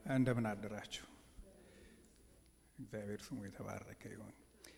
እንደምን አደራችሁ። እግዚአብሔር ስሙ የተባረከ ይሁን።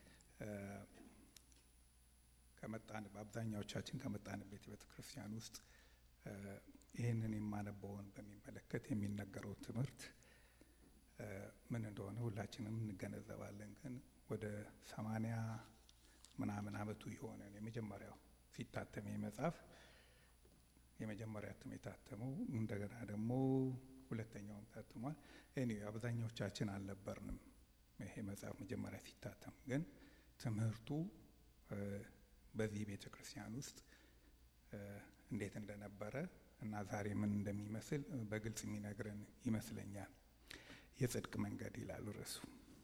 ከመጣን በአብዛኛዎቻችን ከመጣንበት የቤተ ክርስቲያን ውስጥ ይህንን የማነበውን በሚመለከት የሚነገረው ትምህርት ምን እንደሆነ ሁላችንም እንገነዘባለን። ግን ወደ ሰማንያ ምናምን ዓመቱ የሆነን የመጀመሪያው ሲታተም መጽሐፍ የመጀመሪያ እትም የታተመው እንደገና ደግሞ ሁለተኛውም ታትሟል። እኔ አብዛኛዎቻችን አልነበርንም ይሄ መጽሐፍ መጀመሪያ ሲታተም፣ ግን ትምህርቱ በዚህ ቤተ ክርስቲያን ውስጥ እንዴት እንደነበረ እና ዛሬ ምን እንደሚመስል በግልጽ የሚነግረን ይመስለኛል። የጽድቅ መንገድ ይላል ርዕሱ።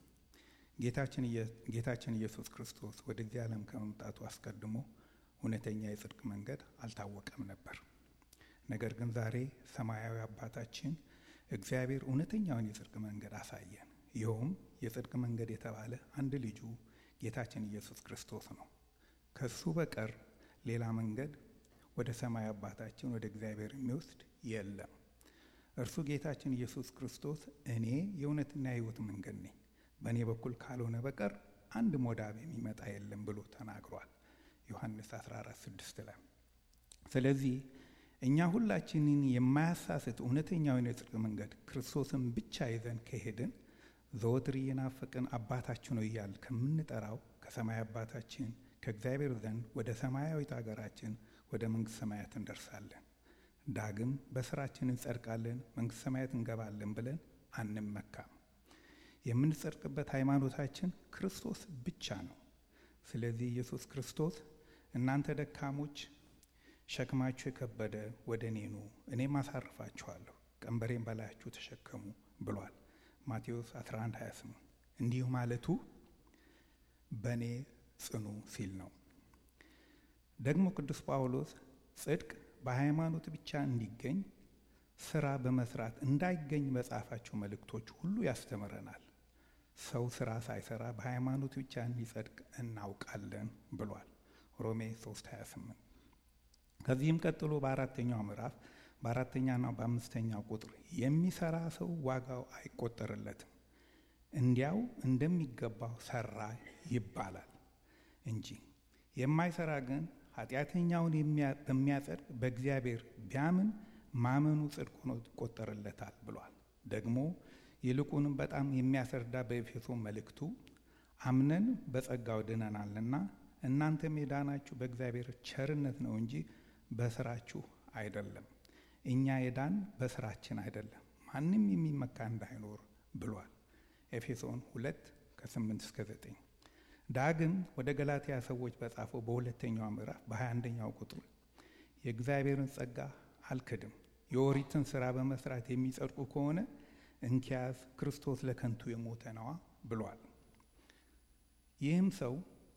ጌታችን ኢየሱስ ክርስቶስ ወደዚህ ዓለም ከመምጣቱ አስቀድሞ እውነተኛ የጽድቅ መንገድ አልታወቀም ነበር። ነገር ግን ዛሬ ሰማያዊ አባታችን እግዚአብሔር እውነተኛውን የጽድቅ መንገድ አሳየን። ይኸውም የጽድቅ መንገድ የተባለ አንድ ልጁ ጌታችን ኢየሱስ ክርስቶስ ነው። ከሱ በቀር ሌላ መንገድ ወደ ሰማይ አባታችን ወደ እግዚአብሔር የሚወስድ የለም። እርሱ ጌታችን ኢየሱስ ክርስቶስ እኔ የእውነትና የሕይወት መንገድ ነኝ፣ በእኔ በኩል ካልሆነ በቀር አንድ ሞዳብ የሚመጣ የለም ብሎ ተናግሯል። ዮሐንስ 14 6 ላይ ስለዚህ እኛ ሁላችንን የማያሳስት እውነተኛውን የጽድቅ መንገድ ክርስቶስን ብቻ ይዘን ከሄድን ዘወትር እየናፈቅን አባታችን ነው እያል ከምንጠራው ከሰማይ አባታችን ከእግዚአብሔር ዘንድ ወደ ሰማያዊት ሀገራችን ወደ መንግስት ሰማያት እንደርሳለን። ዳግም በስራችን እንጸድቃለን፣ መንግስት ሰማያት እንገባለን ብለን አንመካም። የምንጸድቅበት ሃይማኖታችን ክርስቶስ ብቻ ነው። ስለዚህ ኢየሱስ ክርስቶስ እናንተ ደካሞች ሸክማችሁ የከበደ ወደ እኔ ኑ እኔም አሳርፋችኋለሁ፣ ቀንበሬን በላያችሁ ተሸከሙ ብሏል። ማቴዎስ 11 28 እንዲሁ ማለቱ በእኔ ጽኑ ሲል ነው። ደግሞ ቅዱስ ጳውሎስ ጽድቅ በሃይማኖት ብቻ እንዲገኝ ስራ በመስራት እንዳይገኝ በጻፋቸው መልእክቶች ሁሉ ያስተምረናል። ሰው ስራ ሳይሰራ በሃይማኖት ብቻ እንዲጸድቅ እናውቃለን ብሏል። ሮሜ 3 28 ከዚህም ቀጥሎ በአራተኛው ምዕራፍ በአራተኛና በአምስተኛው ቁጥር የሚሰራ ሰው ዋጋው አይቆጠርለትም እንዲያው እንደሚገባው ሰራ ይባላል እንጂ የማይሰራ ግን ኃጢአተኛውን በሚያጸድቅ በእግዚአብሔር ቢያምን ማመኑ ጽድቅ ሆኖ ይቆጠርለታል ብሏል። ደግሞ ይልቁንም በጣም የሚያስረዳ በኤፌሶን መልእክቱ አምነን በጸጋው ድነናልና እናንተም የዳናችሁ በእግዚአብሔር ቸርነት ነው እንጂ በስራችሁ አይደለም። እኛ የዳን በስራችን አይደለም፣ ማንም የሚመካ እንዳይኖር ብሏል። ኤፌሶን ሁለት ከስምንት እስከ ዘጠኝ ዳግም ወደ ገላትያ ሰዎች በጻፈው በሁለተኛው ምዕራፍ በሀያ አንደኛው ቁጥር የእግዚአብሔርን ጸጋ አልክድም፣ የኦሪትን ስራ በመስራት የሚጸድቁ ከሆነ እንኪያዝ ክርስቶስ ለከንቱ የሞተ ነዋ ብሏል። ይህም ሰው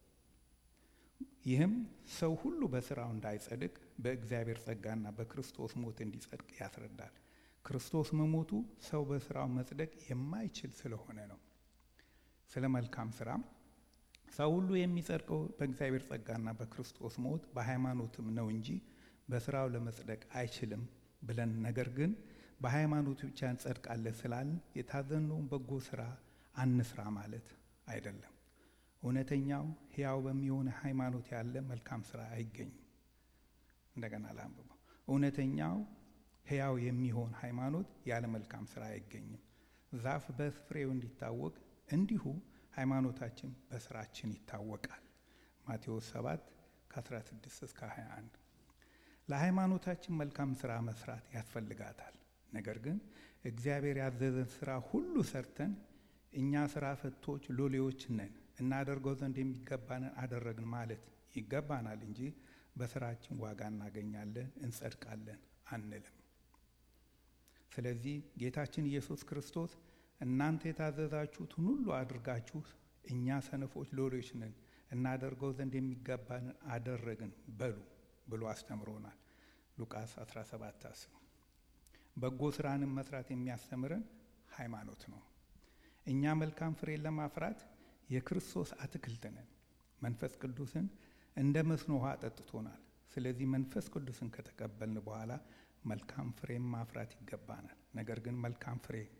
ይህም ሰው ሁሉ በስራው እንዳይጸድቅ በእግዚአብሔር ጸጋና በክርስቶስ ሞት እንዲጸድቅ ያስረዳል። ክርስቶስ መሞቱ ሰው በስራው መጽደቅ የማይችል ስለሆነ ነው። ስለ መልካም ስራም ሰው ሁሉ የሚጸድቀው በእግዚአብሔር ጸጋና በክርስቶስ ሞት በሃይማኖትም ነው እንጂ በስራው ለመጽደቅ አይችልም ብለን ነገር ግን በሃይማኖት ብቻ እንጸድቃለን ስላልን የታዘዝነውን በጎ ስራ አንስራ ማለት አይደለም። እውነተኛው ሕያው በሚሆን ሃይማኖት ያለ መልካም ስራ አይገኝም። እንደገና ላንብበው። እውነተኛው ሕያው የሚሆን ሃይማኖት ያለ መልካም ስራ አይገኝም። ዛፍ በፍሬው እንዲታወቅ እንዲሁ ሃይማኖታችን በስራችን ይታወቃል። ማቴዎስ 7 ከ16 እስከ 21 ለሃይማኖታችን መልካም ስራ መስራት ያስፈልጋታል። ነገር ግን እግዚአብሔር ያዘዘን ስራ ሁሉ ሰርተን እኛ ስራ ፈቶች ሎሌዎች ነን እናደርገው ዘንድ የሚገባንን አደረግን ማለት ይገባናል እንጂ በስራችን ዋጋ እናገኛለን እንጸድቃለን አንልም። ስለዚህ ጌታችን ኢየሱስ ክርስቶስ እናንተ የታዘዛችሁትን ሁሉ አድርጋችሁ እኛ ሰነፎች ሎሌዎች ነን እናደርገው ዘንድ የሚገባንን አደረግን በሉ ብሎ አስተምሮናል። ሉቃስ 17 10 በጎ ስራንም መስራት የሚያስተምረን ሃይማኖት ነው። እኛ መልካም ፍሬን ለማፍራት የክርስቶስ አትክልት ነን። መንፈስ ቅዱስን እንደ መስኖ ውሃ አጠጥቶናል። ስለዚህ መንፈስ ቅዱስን ከተቀበልን በኋላ መልካም ፍሬም ማፍራት ይገባናል። ነገር ግን መልካም ፍሬ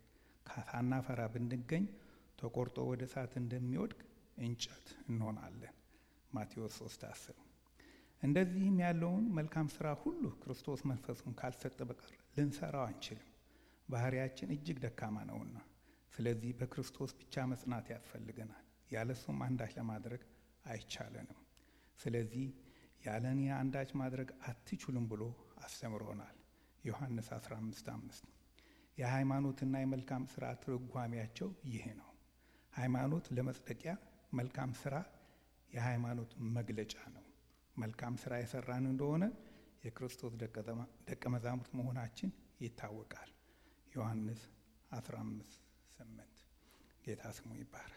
ሳናፈራ ብንገኝ ተቆርጦ ወደ እሳት እንደሚወድቅ እንጨት እንሆናለን። ማቴዎስ 3 10 እንደዚህም ያለውን መልካም ስራ ሁሉ ክርስቶስ መንፈሱን ካልሰጠ በቀር ልንሰራው አንችልም። ባህሪያችን እጅግ ደካማ ነውና፣ ስለዚህ በክርስቶስ ብቻ መጽናት ያስፈልገናል። ያለሱም አንዳች ለማድረግ አይቻለንም። ስለዚህ ያለ እኔ አንዳች ማድረግ አትችሉም ብሎ አስተምሮናል። ዮሐንስ 15 5 የሃይማኖትና የመልካም ስራ ትርጓሜያቸው ይህ ነው። ሃይማኖት ለመጽደቂያ፣ መልካም ስራ የሃይማኖት መግለጫ ነው። መልካም ስራ የሰራን እንደሆነ የክርስቶስ ደቀ መዛሙርት መሆናችን ይታወቃል። ዮሐንስ 15 8 ጌታ ስሙ ይባረክ።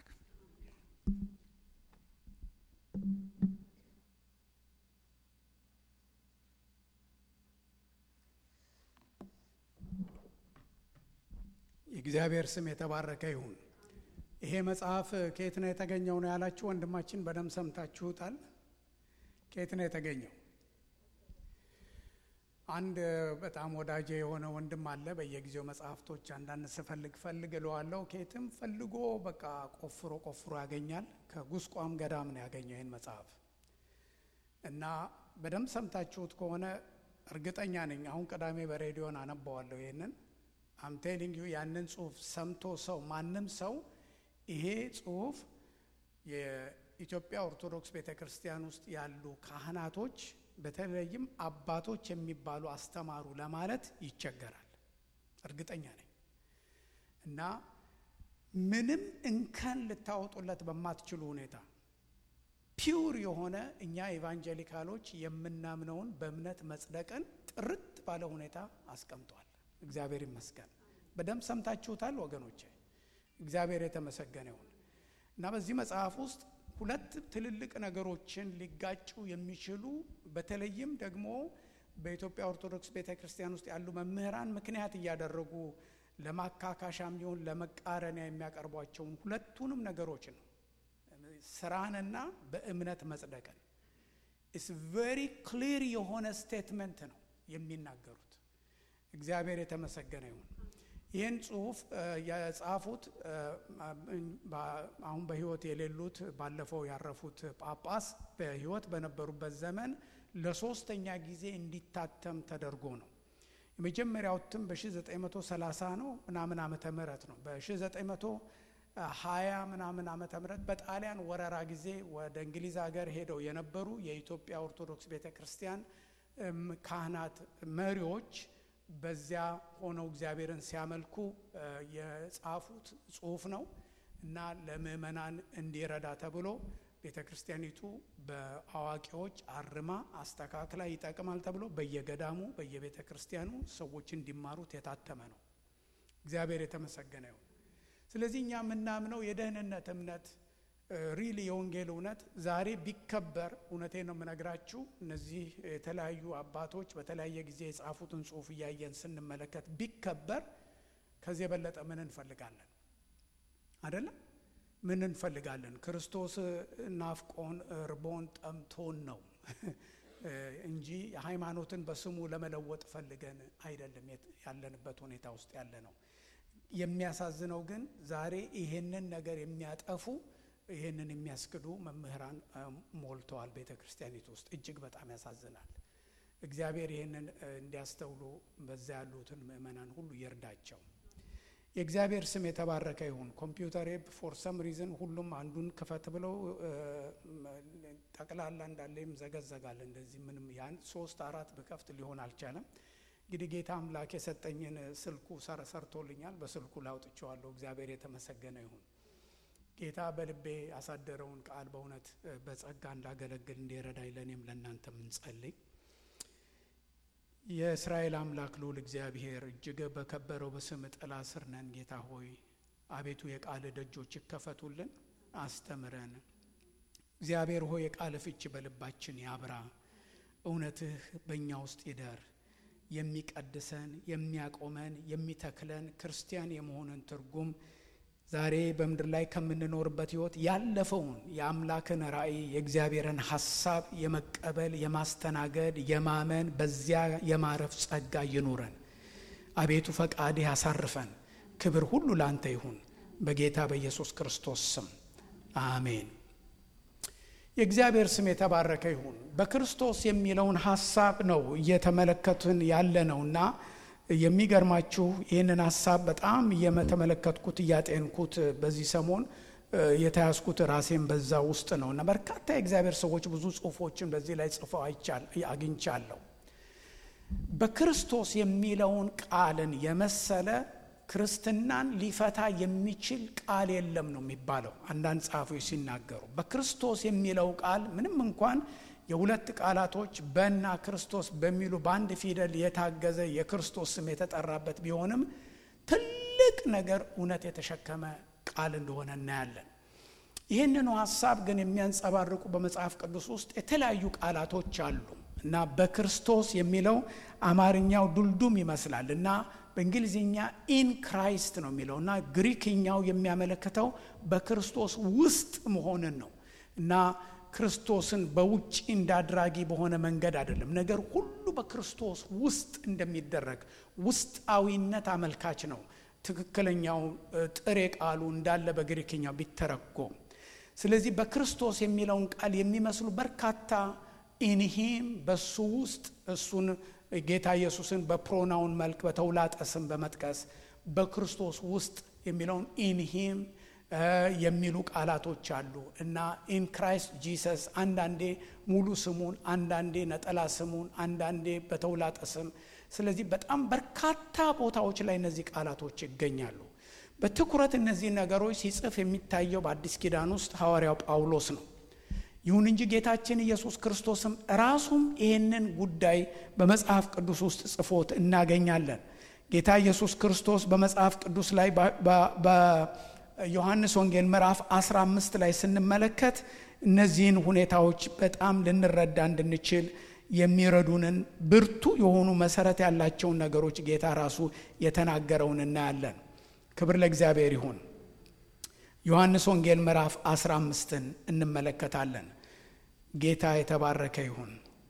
የእግዚአብሔር ስም የተባረከ ይሁን። ይሄ መጽሐፍ ከየት ነው የተገኘው ነው ያላችሁ ወንድማችን በደንብ ሰምታችሁታል። ከየት ነው የተገኘው? አንድ በጣም ወዳጄ የሆነ ወንድም አለ። በየጊዜው መጽሐፍቶች አንዳንድ ስፈልግ ፈልግ እለዋለሁ። ከየትም ፈልጎ በቃ ቆፍሮ ቆፍሮ ያገኛል። ከጉስቋም ገዳም ነው ያገኘው ይህን መጽሐፍ እና በደንብ ሰምታችሁት ከሆነ እርግጠኛ ነኝ አሁን ቅዳሜ በሬዲዮን አነባዋለሁ ይህንን አምቴሊንግ ዩ ያንን ጽሁፍ ሰምቶ ሰው ማንም ሰው ይሄ ጽሁፍ የኢትዮጵያ ኦርቶዶክስ ቤተ ክርስቲያን ውስጥ ያሉ ካህናቶች በተለይም አባቶች የሚባሉ አስተማሩ ለማለት ይቸገራል። እርግጠኛ ነኝ እና ምንም እንከን ልታወጡለት በማትችሉ ሁኔታ ፒውር የሆነ እኛ ኤቫንጀሊካሎች የምናምነውን በእምነት መጽደቅን ጥርት ባለ ሁኔታ አስቀምጧል። እግዚአብሔር ይመስገን። በደንብ ሰምታችሁታል ወገኖቼ። እግዚአብሔር የተመሰገነ ይሁን እና በዚህ መጽሐፍ ውስጥ ሁለት ትልልቅ ነገሮችን ሊጋጩ የሚችሉ በተለይም ደግሞ በኢትዮጵያ ኦርቶዶክስ ቤተ ክርስቲያን ውስጥ ያሉ መምህራን ምክንያት እያደረጉ ለማካካሻም ቢሆን ለመቃረኒያ የሚያቀርቧቸውን ሁለቱንም ነገሮች ነው ስራንና በእምነት መጽደቅን ኢስ ቬሪ ክሊር የሆነ ስቴትመንት ነው የሚናገሩት። እግዚአብሔር የተመሰገነ ይሁን። ይህን ጽሁፍ የጻፉት አሁን በሕይወት የሌሉት ባለፈው ያረፉት ጳጳስ በሕይወት በነበሩበት ዘመን ለሶስተኛ ጊዜ እንዲታተም ተደርጎ ነው። የመጀመሪያው እትም በ1930 ነው ምናምን ዓመተ ምህረት ነው። በ1920 ምናምን ዓመተ ምህረት በጣሊያን ወረራ ጊዜ ወደ እንግሊዝ ሀገር ሄደው የነበሩ የኢትዮጵያ ኦርቶዶክስ ቤተ ክርስቲያን ካህናት መሪዎች በዚያ ሆነው እግዚአብሔርን ሲያመልኩ የጻፉት ጽሁፍ ነው እና ለምእመናን እንዲረዳ ተብሎ ቤተ ክርስቲያኒቱ በአዋቂዎች አርማ አስተካክላ ይጠቅማል ተብሎ በየገዳሙ በየቤተ ክርስቲያኑ ሰዎች እንዲማሩት የታተመ ነው። እግዚአብሔር የተመሰገነ ይሁን። ስለዚህ እኛ የምናምነው የደህንነት እምነት ሪል የወንጌል እውነት ዛሬ ቢከበር፣ እውነቴ ነው የምነግራችሁ። እነዚህ የተለያዩ አባቶች በተለያየ ጊዜ የጻፉትን ጽሁፍ እያየን ስንመለከት ቢከበር፣ ከዚህ የበለጠ ምን እንፈልጋለን? አይደለም? ምን እንፈልጋለን? ክርስቶስ ናፍቆን እርቦን ጠምቶን ነው እንጂ ሃይማኖትን በስሙ ለመለወጥ ፈልገን አይደለም ያለንበት ሁኔታ ውስጥ ያለ ነው። የሚያሳዝነው ግን ዛሬ ይሄንን ነገር የሚያጠፉ ይህንን የሚያስክዱ መምህራን ሞልተዋል ቤተ ክርስቲያኒቱ ውስጥ። እጅግ በጣም ያሳዝናል። እግዚአብሔር ይህንን እንዲያስተውሉ በዛ ያሉትን ምእመናን ሁሉ ይርዳቸው። የእግዚአብሔር ስም የተባረከ ይሁን። ኮምፒውተሬ ፎር ሰም ሪዝን ሁሉም አንዱን ክፈት ብለው ጠቅላላ እንዳለ ዘገዘጋል። እንደዚህ ምንም ያን ሶስት አራት ብከፍት ሊሆን አልቻለም። እንግዲህ ጌታ አምላክ የሰጠኝን ስልኩ ሰርቶልኛል። በስልኩ ላውጥቸዋለሁ። እግዚአብሔር የተመሰገነ ይሁን። ጌታ በልቤ ያሳደረውን ቃል በእውነት በጸጋ እንዳገለግል እንዲረዳኝ ለእኔም ለእናንተ ምንጸልይ። የእስራኤል አምላክ ልዑል እግዚአብሔር እጅግ በከበረው በስም ጥላ ስር ነን። ጌታ ሆይ አቤቱ የቃል ደጆች ይከፈቱልን፣ አስተምረን። እግዚአብሔር ሆይ የቃል ፍቺ በልባችን ያብራ፣ እውነትህ በእኛ ውስጥ ይደር። የሚቀድሰን የሚያቆመን የሚተክለን ክርስቲያን የመሆንን ትርጉም ዛሬ በምድር ላይ ከምንኖርበት ሕይወት ያለፈውን የአምላክን ራእይ የእግዚአብሔርን ሐሳብ የመቀበል የማስተናገድ የማመን በዚያ የማረፍ ጸጋ ይኑረን። አቤቱ ፈቃድህ ያሳርፈን። ክብር ሁሉ ለአንተ ይሁን በጌታ በኢየሱስ ክርስቶስ ስም አሜን። የእግዚአብሔር ስም የተባረከ ይሁን። በክርስቶስ የሚለውን ሀሳብ ነው እየተመለከትን ያለ ነውና የሚገርማችሁ ይህንን ሀሳብ በጣም እየተመለከትኩት እያጤንኩት በዚህ ሰሞን የተያዝኩት ራሴን በዛ ውስጥ ነው እና በርካታ የእግዚአብሔር ሰዎች ብዙ ጽሁፎችን በዚህ ላይ ጽፈው አግኝቻለሁ። በክርስቶስ የሚለውን ቃልን የመሰለ ክርስትናን ሊፈታ የሚችል ቃል የለም ነው የሚባለው። አንዳንድ ጸሐፊዎች ሲናገሩ በክርስቶስ የሚለው ቃል ምንም እንኳን የሁለት ቃላቶች በና ክርስቶስ በሚሉ በአንድ ፊደል የታገዘ የክርስቶስ ስም የተጠራበት ቢሆንም ትልቅ ነገር እውነት የተሸከመ ቃል እንደሆነ እናያለን። ይህንኑ ሀሳብ ግን የሚያንጸባርቁ በመጽሐፍ ቅዱስ ውስጥ የተለያዩ ቃላቶች አሉ እና በክርስቶስ የሚለው አማርኛው ዱልዱም ይመስላል እና በእንግሊዝኛ ኢን ክራይስት ነው የሚለው እና ግሪክኛው የሚያመለክተው በክርስቶስ ውስጥ መሆንን ነው እና ክርስቶስን በውጭ እንዳድራጊ በሆነ መንገድ አይደለም። ነገር ሁሉ በክርስቶስ ውስጥ እንደሚደረግ ውስጣዊነት አመልካች ነው። ትክክለኛው ጥሬ ቃሉ እንዳለ በግሪክኛው ቢተረጎም፣ ስለዚህ በክርስቶስ የሚለውን ቃል የሚመስሉ በርካታ ኢንሂም በሱ ውስጥ እሱን ጌታ ኢየሱስን በፕሮናውን መልክ በተውላጠ ስም በመጥቀስ በክርስቶስ ውስጥ የሚለውን ኢንሂም የሚሉ ቃላቶች አሉ እና ኢን ክራይስት ጂሰስ አንዳንዴ ሙሉ ስሙን፣ አንዳንዴ ነጠላ ስሙን፣ አንዳንዴ በተውላጠ ስም። ስለዚህ በጣም በርካታ ቦታዎች ላይ እነዚህ ቃላቶች ይገኛሉ። በትኩረት እነዚህ ነገሮች ሲጽፍ የሚታየው በአዲስ ኪዳን ውስጥ ሐዋርያው ጳውሎስ ነው። ይሁን እንጂ ጌታችን ኢየሱስ ክርስቶስም ራሱም ይህንን ጉዳይ በመጽሐፍ ቅዱስ ውስጥ ጽፎት እናገኛለን። ጌታ ኢየሱስ ክርስቶስ በመጽሐፍ ቅዱስ ላይ በዮሐንስ ወንጌል ምዕራፍ 15 ላይ ስንመለከት እነዚህን ሁኔታዎች በጣም ልንረዳ እንድንችል የሚረዱንን ብርቱ የሆኑ መሰረት ያላቸውን ነገሮች ጌታ ራሱ የተናገረውን እናያለን። ክብር ለእግዚአብሔር ይሁን። ዮሐንስ ወንጌል ምዕራፍ 15ን እንመለከታለን። ጌታ የተባረከ ይሁን።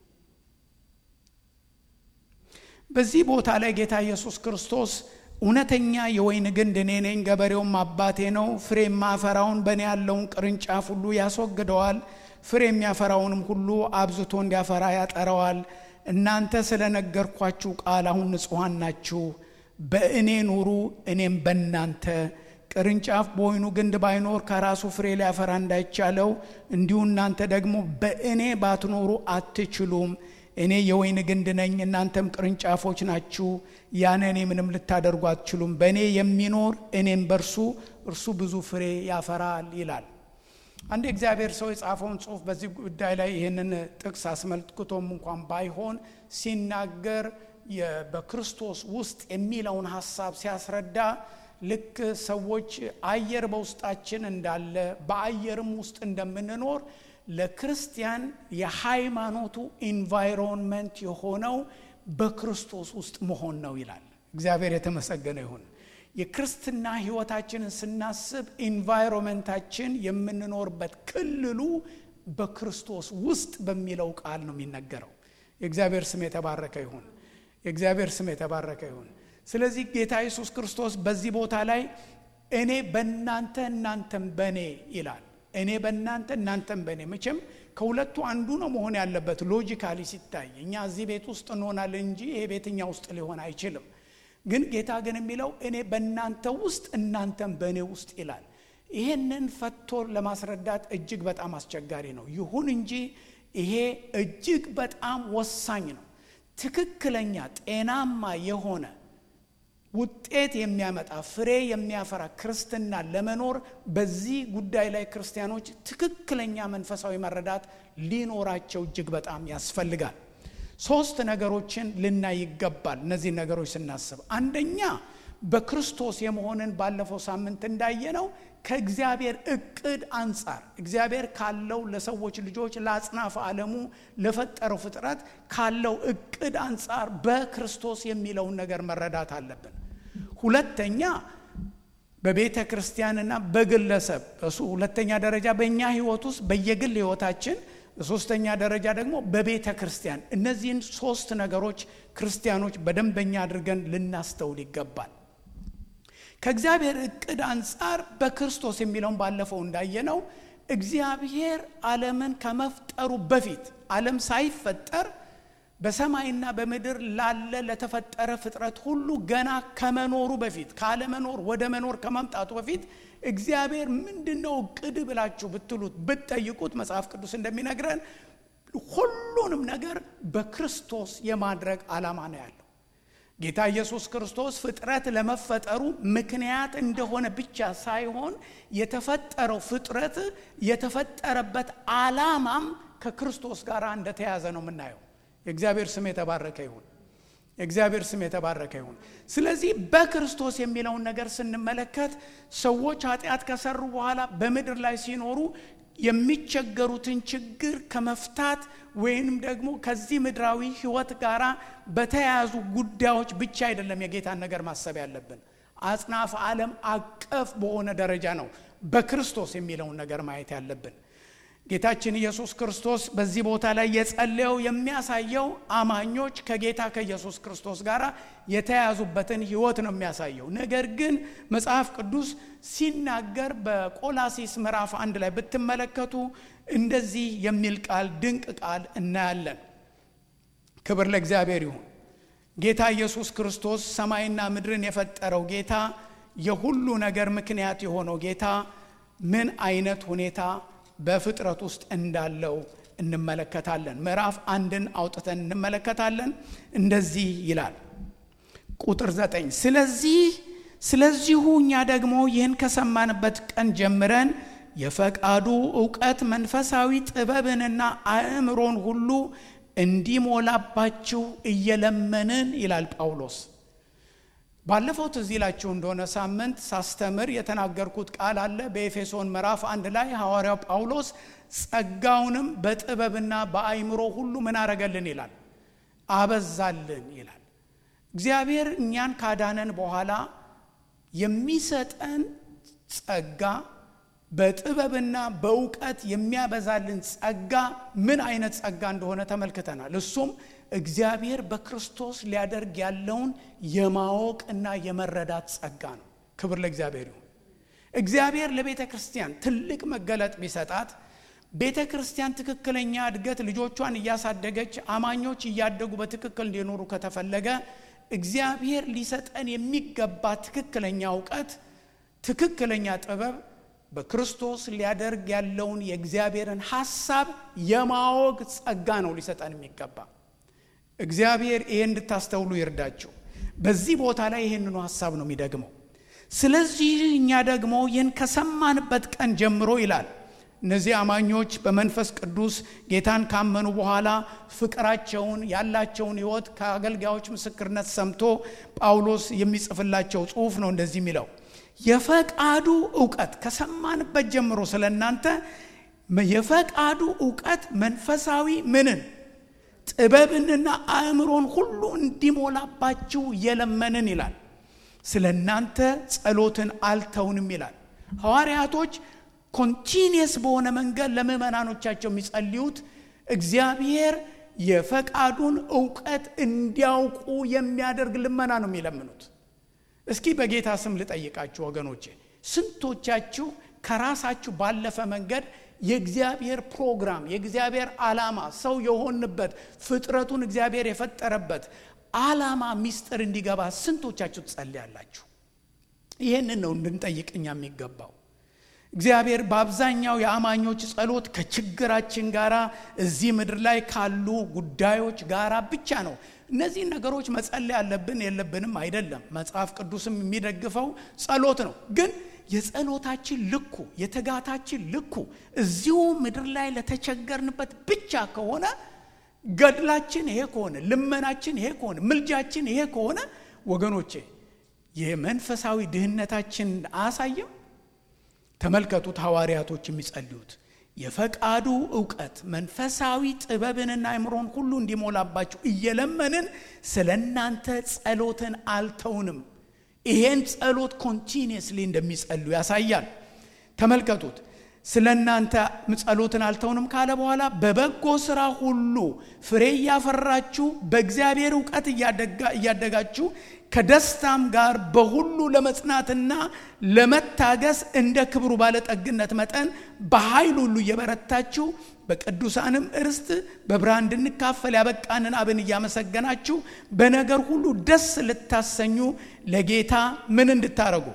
በዚህ ቦታ ላይ ጌታ ኢየሱስ ክርስቶስ እውነተኛ የወይን ግንድ እኔ ነኝ፣ ገበሬውም አባቴ ነው። ፍሬ የማፈራውን በእኔ ያለውን ቅርንጫፍ ሁሉ ያስወግደዋል፣ ፍሬ የሚያፈራውንም ሁሉ አብዝቶ እንዲያፈራ ያጠረዋል። እናንተ ስለ ነገርኳችሁ ቃል አሁን ንጹሐን ናችሁ። በእኔ ኑሩ፣ እኔም በእናንተ ቅርንጫፍ በወይኑ ግንድ ባይኖር ከራሱ ፍሬ ሊያፈራ እንዳይቻለው እንዲሁ እናንተ ደግሞ በእኔ ባትኖሩ አትችሉም። እኔ የወይን ግንድ ነኝ፣ እናንተም ቅርንጫፎች ናችሁ። ያለ እኔ ምንም ልታደርጉ አትችሉም። በእኔ የሚኖር እኔም በእርሱ እርሱ ብዙ ፍሬ ያፈራል ይላል። አንድ የእግዚአብሔር ሰው የጻፈውን ጽሑፍ በዚህ ጉዳይ ላይ ይህንን ጥቅስ አስመልክቶም እንኳን ባይሆን ሲናገር በክርስቶስ ውስጥ የሚለውን ሀሳብ ሲያስረዳ ልክ ሰዎች አየር በውስጣችን እንዳለ በአየርም ውስጥ እንደምንኖር ለክርስቲያን የሃይማኖቱ ኢንቫይሮንመንት የሆነው በክርስቶስ ውስጥ መሆን ነው ይላል። እግዚአብሔር የተመሰገነ ይሁን። የክርስትና ሕይወታችንን ስናስብ ኢንቫይሮንመንታችን የምንኖርበት ክልሉ በክርስቶስ ውስጥ በሚለው ቃል ነው የሚነገረው። የእግዚአብሔር ስም የተባረከ ይሁን። የእግዚአብሔር ስም የተባረከ ይሁን። ስለዚህ ጌታ ኢየሱስ ክርስቶስ በዚህ ቦታ ላይ እኔ በእናንተ እናንተም በእኔ ይላል። እኔ በእናንተ እናንተም በእኔ። መቼም ከሁለቱ አንዱ ነው መሆን ያለበት ሎጂካሊ ሲታይ። እኛ እዚህ ቤት ውስጥ እንሆናለን እንጂ ይሄ ቤት እኛ ውስጥ ሊሆን አይችልም። ግን ጌታ ግን የሚለው እኔ በእናንተ ውስጥ እናንተም በእኔ ውስጥ ይላል። ይሄንን ፈቶ ለማስረዳት እጅግ በጣም አስቸጋሪ ነው። ይሁን እንጂ ይሄ እጅግ በጣም ወሳኝ ነው። ትክክለኛ ጤናማ የሆነ ውጤት የሚያመጣ ፍሬ የሚያፈራ ክርስትና ለመኖር በዚህ ጉዳይ ላይ ክርስቲያኖች ትክክለኛ መንፈሳዊ መረዳት ሊኖራቸው እጅግ በጣም ያስፈልጋል። ሶስት ነገሮችን ልናይ ይገባል። እነዚህ ነገሮች ስናስብ አንደኛ በክርስቶስ የመሆንን ባለፈው ሳምንት እንዳየነው ከእግዚአብሔር እቅድ አንጻር እግዚአብሔር ካለው ለሰዎች ልጆች ለአጽናፈ ዓለሙ ለፈጠረው ፍጥረት ካለው እቅድ አንጻር በክርስቶስ የሚለውን ነገር መረዳት አለብን። ሁለተኛ በቤተ ክርስቲያንና በግለሰብ እሱ ሁለተኛ ደረጃ በእኛ ህይወት ውስጥ በየግል ህይወታችን፣ ሶስተኛ ደረጃ ደግሞ በቤተ ክርስቲያን። እነዚህን ሶስት ነገሮች ክርስቲያኖች በደንበኛ አድርገን ልናስተውል ይገባል። ከእግዚአብሔር እቅድ አንጻር በክርስቶስ የሚለውን ባለፈው እንዳየነው እግዚአብሔር ዓለምን ከመፍጠሩ በፊት ዓለም ሳይፈጠር በሰማይና በምድር ላለ ለተፈጠረ ፍጥረት ሁሉ ገና ከመኖሩ በፊት ካለመኖር ወደ መኖር ከማምጣቱ በፊት እግዚአብሔር ምንድን ነው እቅድ ብላችሁ ብትሉት ብትጠይቁት መጽሐፍ ቅዱስ እንደሚነግረን ሁሉንም ነገር በክርስቶስ የማድረግ ዓላማ ነው ያለው። ጌታ ኢየሱስ ክርስቶስ ፍጥረት ለመፈጠሩ ምክንያት እንደሆነ ብቻ ሳይሆን የተፈጠረው ፍጥረት የተፈጠረበት ዓላማም ከክርስቶስ ጋር እንደተያዘ ነው የምናየው። የእግዚአብሔር ስም የተባረከ ይሁን። የእግዚአብሔር ስም የተባረከ ይሁን። ስለዚህ በክርስቶስ የሚለውን ነገር ስንመለከት ሰዎች ኃጢአት ከሰሩ በኋላ በምድር ላይ ሲኖሩ የሚቸገሩትን ችግር ከመፍታት ወይንም ደግሞ ከዚህ ምድራዊ ሕይወት ጋር በተያያዙ ጉዳዮች ብቻ አይደለም የጌታን ነገር ማሰብ ያለብን። አጽናፈ ዓለም አቀፍ በሆነ ደረጃ ነው በክርስቶስ የሚለውን ነገር ማየት ያለብን። ጌታችን ኢየሱስ ክርስቶስ በዚህ ቦታ ላይ የጸለየው የሚያሳየው አማኞች ከጌታ ከኢየሱስ ክርስቶስ ጋር የተያያዙበትን ሕይወት ነው የሚያሳየው። ነገር ግን መጽሐፍ ቅዱስ ሲናገር በቆላሲስ ምዕራፍ አንድ ላይ ብትመለከቱ እንደዚህ የሚል ቃል ድንቅ ቃል እናያለን። ክብር ለእግዚአብሔር ይሁን። ጌታ ኢየሱስ ክርስቶስ ሰማይና ምድርን የፈጠረው ጌታ፣ የሁሉ ነገር ምክንያት የሆነው ጌታ ምን አይነት ሁኔታ በፍጥረት ውስጥ እንዳለው እንመለከታለን። ምዕራፍ አንድን አውጥተን እንመለከታለን። እንደዚህ ይላል ቁጥር ዘጠኝ ስለዚህ ስለዚሁ እኛ ደግሞ ይህን ከሰማንበት ቀን ጀምረን የፈቃዱ እውቀት መንፈሳዊ ጥበብንና አእምሮን ሁሉ እንዲሞላባችሁ እየለመንን ይላል ጳውሎስ። ባለፈው ትዝ ይላችሁ እንደሆነ ሳምንት ሳስተምር የተናገርኩት ቃል አለ። በኤፌሶን ምዕራፍ አንድ ላይ ሐዋርያው ጳውሎስ ጸጋውንም በጥበብና በአይምሮ ሁሉ ምን አረገልን ይላል፣ አበዛልን ይላል። እግዚአብሔር እኛን ካዳነን በኋላ የሚሰጠን ጸጋ በጥበብና በእውቀት የሚያበዛልን ጸጋ ምን አይነት ጸጋ እንደሆነ ተመልክተናል። እሱም እግዚአብሔር በክርስቶስ ሊያደርግ ያለውን የማወቅ እና የመረዳት ጸጋ ነው። ክብር ለእግዚአብሔር ይሁን። እግዚአብሔር ለቤተ ክርስቲያን ትልቅ መገለጥ ቢሰጣት ቤተ ክርስቲያን ትክክለኛ እድገት ልጆቿን እያሳደገች አማኞች እያደጉ በትክክል እንዲኖሩ ከተፈለገ እግዚአብሔር ሊሰጠን የሚገባ ትክክለኛ እውቀት፣ ትክክለኛ ጥበብ በክርስቶስ ሊያደርግ ያለውን የእግዚአብሔርን ሐሳብ የማወቅ ጸጋ ነው ሊሰጠን የሚገባ። እግዚአብሔር ይሄ እንድታስተውሉ ይርዳችሁ። በዚህ ቦታ ላይ ይህንኑ ሐሳብ ነው የሚደግመው። ስለዚህ እኛ ደግሞ ይህን ከሰማንበት ቀን ጀምሮ ይላል እነዚህ አማኞች በመንፈስ ቅዱስ ጌታን ካመኑ በኋላ ፍቅራቸውን ያላቸውን ሕይወት ከአገልጋዮች ምስክርነት ሰምቶ ጳውሎስ የሚጽፍላቸው ጽሑፍ ነው እንደዚህ የሚለው የፈቃዱ እውቀት ከሰማንበት ጀምሮ ስለ እናንተ የፈቃዱ እውቀት መንፈሳዊ ምንን ጥበብንና አእምሮን ሁሉ እንዲሞላባችሁ እየለመንን ይላል። ስለ እናንተ ጸሎትን አልተውንም ይላል። ሐዋርያቶች ኮንቲኒየስ በሆነ መንገድ ለምዕመናኖቻቸው የሚጸልዩት እግዚአብሔር የፈቃዱን እውቀት እንዲያውቁ የሚያደርግ ልመና ነው የሚለምኑት። እስኪ በጌታ ስም ልጠይቃችሁ ወገኖቼ፣ ስንቶቻችሁ ከራሳችሁ ባለፈ መንገድ የእግዚአብሔር ፕሮግራም የእግዚአብሔር ዓላማ ሰው የሆንበት ፍጥረቱን እግዚአብሔር የፈጠረበት ዓላማ ሚስጥር እንዲገባ ስንቶቻችሁ ትጸልያላችሁ? ይህንን ነው እንድንጠይቅ እኛ የሚገባው። እግዚአብሔር በአብዛኛው የአማኞች ጸሎት ከችግራችን ጋራ እዚህ ምድር ላይ ካሉ ጉዳዮች ጋራ ብቻ ነው። እነዚህን ነገሮች መጸለይ ያለብን የለብንም አይደለም። መጽሐፍ ቅዱስም የሚደግፈው ጸሎት ነው። ግን የጸሎታችን ልኩ የትጋታችን ልኩ እዚሁ ምድር ላይ ለተቸገርንበት ብቻ ከሆነ ገድላችን ይሄ ከሆነ ልመናችን ይሄ ከሆነ ምልጃችን ይሄ ከሆነ ወገኖቼ የመንፈሳዊ ድህነታችን አያሳይም? ተመልከቱት ሐዋርያቶች የሚጸልዩት የፈቃዱ እውቀት መንፈሳዊ ጥበብንና አእምሮን ሁሉ እንዲሞላባችሁ እየለመንን ስለ እናንተ ጸሎትን አልተውንም። ይሄን ጸሎት ኮንቲኒየስሊ እንደሚጸሉ ያሳያል። ተመልከቱት። ስለ እናንተ ጸሎትን አልተውንም ካለ በኋላ በበጎ ስራ ሁሉ ፍሬ እያፈራችሁ በእግዚአብሔር እውቀት እያደጋችሁ ከደስታም ጋር በሁሉ ለመጽናትና ለመታገስ እንደ ክብሩ ባለጠግነት መጠን በኃይል ሁሉ እየበረታችሁ በቅዱሳንም እርስት በብርሃን እንድንካፈል ያበቃንን አብን እያመሰገናችሁ በነገር ሁሉ ደስ ልታሰኙ ለጌታ ምን እንድታረጉ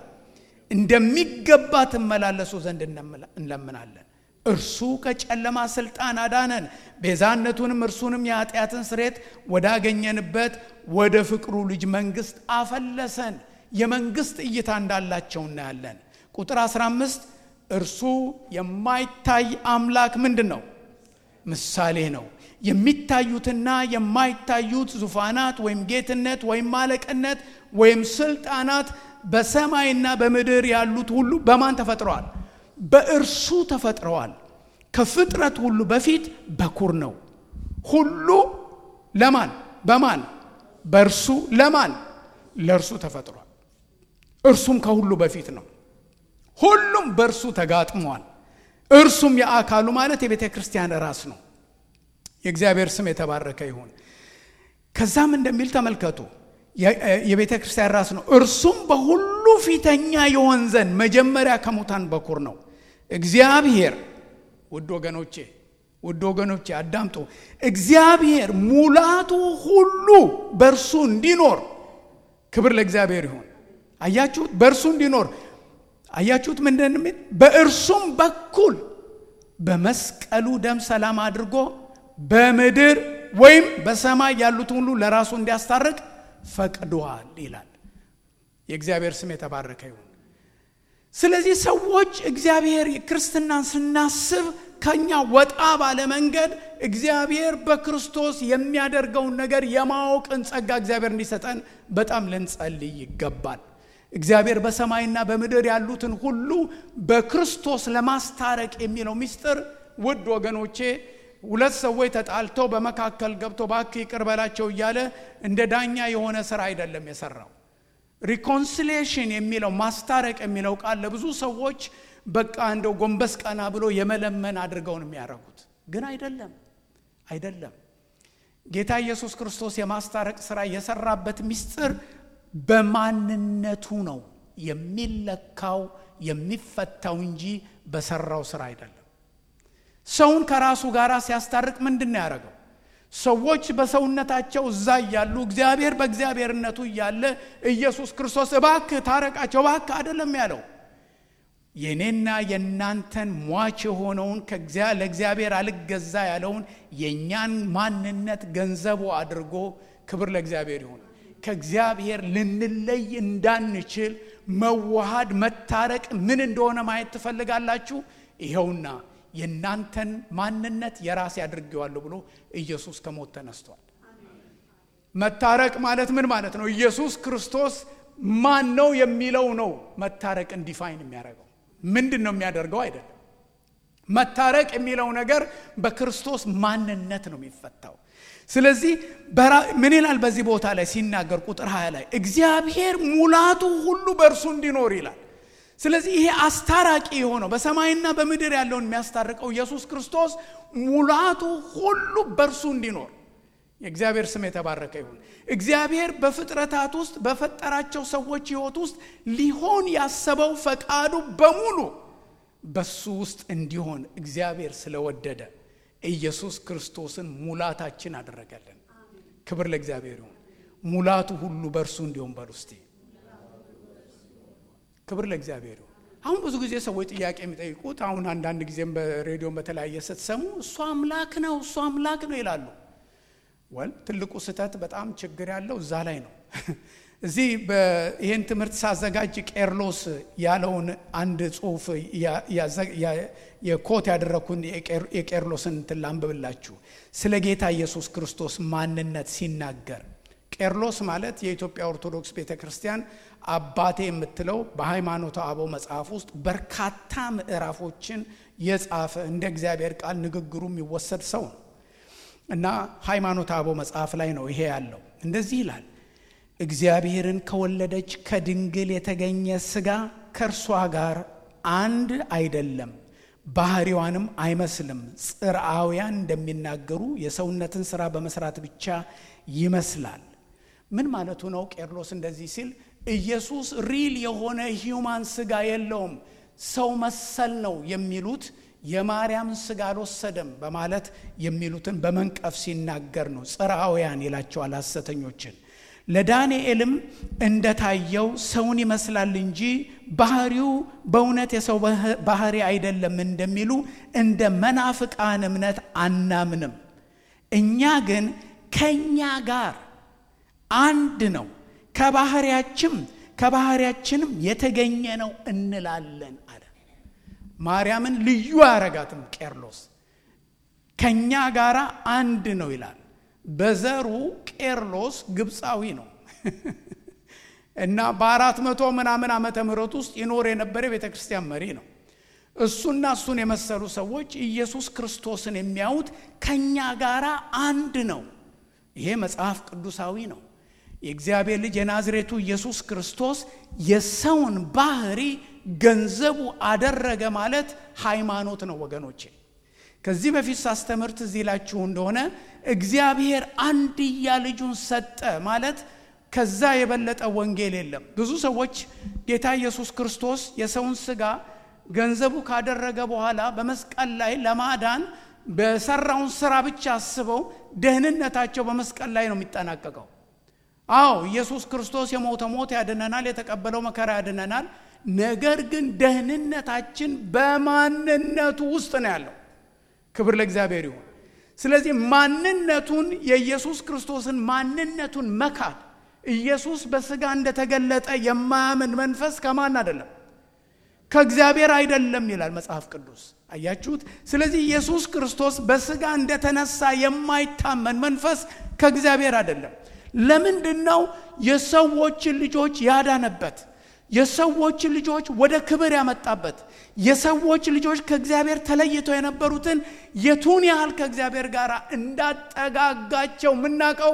እንደሚገባ ትመላለሱ ዘንድ እንለምናለን። እርሱ ከጨለማ ስልጣን አዳነን፣ ቤዛነቱንም እርሱንም የኃጢአትን ስሬት ወዳገኘንበት ወደ ፍቅሩ ልጅ መንግስት አፈለሰን። የመንግስት እይታ እንዳላቸው እናያለን። ቁጥር 15 እርሱ የማይታይ አምላክ ምንድን ነው? ምሳሌ ነው። የሚታዩትና የማይታዩት ዙፋናት ወይም ጌትነት ወይም ማለቅነት ወይም ስልጣናት በሰማይና በምድር ያሉት ሁሉ በማን ተፈጥረዋል? በእርሱ ተፈጥረዋል። ከፍጥረት ሁሉ በፊት በኩር ነው። ሁሉ ለማን? በማን? በእርሱ ለማን? ለእርሱ ተፈጥሯል። እርሱም ከሁሉ በፊት ነው። ሁሉም በእርሱ ተጋጥሟል። እርሱም የአካሉ ማለት የቤተ ክርስቲያን ራስ ነው። የእግዚአብሔር ስም የተባረከ ይሁን። ከዛም እንደሚል ተመልከቱ የቤተ ክርስቲያን ራስ ነው። እርሱም በሁሉ ፊተኛ የሆን ዘንድ መጀመሪያ ከሙታን በኩር ነው። እግዚአብሔር ውድ ወገኖቼ ውድ ወገኖቼ አዳምጡ። እግዚአብሔር ሙላቱ ሁሉ በእርሱ እንዲኖር ክብር ለእግዚአብሔር ይሁን። አያችሁት? በእርሱ እንዲኖር አያችሁት? ምንድን የሚል በእርሱም በኩል በመስቀሉ ደም ሰላም አድርጎ በምድር ወይም በሰማይ ያሉትን ሁሉ ለራሱ እንዲያስታርቅ ፈቅዷል ይላል። የእግዚአብሔር ስም የተባረከ ይሁን። ስለዚህ ሰዎች እግዚአብሔር ክርስትናን ስናስብ ከኛ ወጣ ባለ መንገድ እግዚአብሔር በክርስቶስ የሚያደርገውን ነገር የማወቅን ጸጋ እግዚአብሔር እንዲሰጠን በጣም ልንጸልይ ይገባል። እግዚአብሔር በሰማይና በምድር ያሉትን ሁሉ በክርስቶስ ለማስታረቅ የሚለው ምስጢር ውድ ወገኖቼ ሁለት ሰዎች ተጣልተው በመካከል ገብቶ እባክህ ይቅር በላቸው እያለ እንደ ዳኛ የሆነ ስራ አይደለም የሰራው። ሪኮንሲሊየሽን የሚለው ማስታረቅ የሚለው ቃል ለብዙ ሰዎች በቃ እንደው ጎንበስ ቀና ብሎ የመለመን አድርገውን የሚያደርጉት ግን አይደለም፣ አይደለም። ጌታ ኢየሱስ ክርስቶስ የማስታረቅ ስራ የሰራበት ምስጢር በማንነቱ ነው የሚለካው የሚፈታው እንጂ በሰራው ስራ አይደለም። ሰውን ከራሱ ጋር ሲያስታርቅ ምንድን ነው ያደረገው? ሰዎች በሰውነታቸው እዛ እያሉ እግዚአብሔር በእግዚአብሔርነቱ እያለ ኢየሱስ ክርስቶስ እባክህ ታረቃቸው እባክህ አይደለም ያለው። የእኔና የእናንተን ሟች የሆነውን ለእግዚአብሔር አልገዛ ያለውን የእኛን ማንነት ገንዘቡ አድርጎ ክብር ለእግዚአብሔር ይሁን ከእግዚአብሔር ልንለይ እንዳንችል መዋሃድ መታረቅ ምን እንደሆነ ማየት ትፈልጋላችሁ? ይኸውና የእናንተን ማንነት የራሴ አድርጌዋለሁ ብሎ ኢየሱስ ከሞት ተነስቷል። መታረቅ ማለት ምን ማለት ነው? ኢየሱስ ክርስቶስ ማን ነው የሚለው ነው መታረቅን ዲፋይን የሚያደርገው። ምንድን ነው የሚያደርገው አይደለም። መታረቅ የሚለው ነገር በክርስቶስ ማንነት ነው የሚፈታው። ስለዚህ ምን ይላል በዚህ ቦታ ላይ ሲናገር ቁጥር 20 ላይ እግዚአብሔር ሙላቱ ሁሉ በእርሱ እንዲኖር ይላል። ስለዚህ ይሄ አስታራቂ የሆነው በሰማይና በምድር ያለውን የሚያስታርቀው ኢየሱስ ክርስቶስ ሙላቱ ሁሉ በእርሱ እንዲኖር የእግዚአብሔር ስም የተባረከ ይሁን። እግዚአብሔር በፍጥረታት ውስጥ በፈጠራቸው ሰዎች ሕይወት ውስጥ ሊሆን ያሰበው ፈቃዱ በሙሉ በሱ ውስጥ እንዲሆን እግዚአብሔር ስለወደደ ኢየሱስ ክርስቶስን ሙላታችን አደረገልን። ክብር ለእግዚአብሔር ይሁን። ሙላቱ ሁሉ በእርሱ እንዲሆን በል ውስጥ ክብር ለእግዚአብሔር ይሁን። አሁን ብዙ ጊዜ ሰዎች ጥያቄ የሚጠይቁት አሁን አንዳንድ ጊዜም በሬዲዮን በተለያየ ስትሰሙ እሱ አምላክ ነው እሱ አምላክ ነው ይላሉ። ወል ትልቁ ስህተት በጣም ችግር ያለው እዛ ላይ ነው። እዚህ ይህን ትምህርት ሳዘጋጅ ቄርሎስ ያለውን አንድ ጽሁፍ የኮት ያደረግኩን የቄርሎስን እንትን ላንብብላችሁ። ስለ ጌታ ኢየሱስ ክርስቶስ ማንነት ሲናገር ቄርሎስ ማለት የኢትዮጵያ ኦርቶዶክስ ቤተ ክርስቲያን አባቴ የምትለው በሃይማኖተ አበው መጽሐፍ ውስጥ በርካታ ምዕራፎችን የጻፈ እንደ እግዚአብሔር ቃል ንግግሩ የሚወሰድ ሰው ነው እና ሃይማኖተ አበው መጽሐፍ ላይ ነው ይሄ ያለው። እንደዚህ ይላል እግዚአብሔርን ከወለደች ከድንግል የተገኘ ሥጋ ከእርሷ ጋር አንድ አይደለም። ባህሪዋንም አይመስልም። ጽርአውያን እንደሚናገሩ የሰውነትን ስራ በመስራት ብቻ ይመስላል። ምን ማለቱ ነው? ቄርሎስ እንደዚህ ሲል ኢየሱስ ሪል የሆነ ሂውማን ስጋ የለውም፣ ሰው መሰል ነው የሚሉት የማርያምን ስጋ አልወሰደም በማለት የሚሉትን በመንቀፍ ሲናገር ነው። ጽርአውያን ይላቸዋል ሐሰተኞችን። ለዳንኤልም እንደታየው ሰውን ይመስላል እንጂ ባህሪው በእውነት የሰው ባህሪ አይደለም እንደሚሉ እንደ መናፍቃን እምነት አናምንም። እኛ ግን ከእኛ ጋር አንድ ነው፣ ከባህሪያችም ከባህሪያችንም የተገኘ ነው እንላለን አለ። ማርያምን ልዩ አያረጋትም ቄርሎስ። ከእኛ ጋር አንድ ነው ይላል። በዘሩ ቄርሎስ ግብፃዊ ነው እና በአራት መቶ ምናምን ዓመተ ምህረት ውስጥ ይኖር የነበረ የቤተ ክርስቲያን መሪ ነው። እሱና እሱን የመሰሉ ሰዎች ኢየሱስ ክርስቶስን የሚያዩት ከእኛ ጋር አንድ ነው። ይሄ መጽሐፍ ቅዱሳዊ ነው። የእግዚአብሔር ልጅ የናዝሬቱ ኢየሱስ ክርስቶስ የሰውን ባህሪ ገንዘቡ አደረገ ማለት ሃይማኖት ነው ወገኖቼ። ከዚህ በፊት ሳስተምር ትዝ ይላችሁ እንደሆነ እግዚአብሔር አንድያ ልጁን ሰጠ ማለት ከዛ የበለጠ ወንጌል የለም። ብዙ ሰዎች ጌታ ኢየሱስ ክርስቶስ የሰውን ስጋ ገንዘቡ ካደረገ በኋላ በመስቀል ላይ ለማዳን በሰራውን ስራ ብቻ አስበው ደህንነታቸው በመስቀል ላይ ነው የሚጠናቀቀው። አዎ ኢየሱስ ክርስቶስ የሞተ ሞት ያድነናል፣ የተቀበለው መከራ ያድነናል። ነገር ግን ደህንነታችን በማንነቱ ውስጥ ነው ያለው። ክብር ለእግዚአብሔር ይሁን። ስለዚህ ማንነቱን የኢየሱስ ክርስቶስን ማንነቱን መካድ ኢየሱስ በስጋ እንደተገለጠ የማያምን መንፈስ ከማን አይደለም? ከእግዚአብሔር አይደለም ይላል መጽሐፍ ቅዱስ። አያችሁት? ስለዚህ ኢየሱስ ክርስቶስ በስጋ እንደተነሳ የማይታመን መንፈስ ከእግዚአብሔር አይደለም። ለምንድን ነው የሰዎችን ልጆች ያዳነበት? የሰዎችን ልጆች ወደ ክብር ያመጣበት? የሰዎች ልጆች ከእግዚአብሔር ተለይተው የነበሩትን የቱን ያህል ከእግዚአብሔር ጋር እንዳጠጋጋቸው የምናውቀው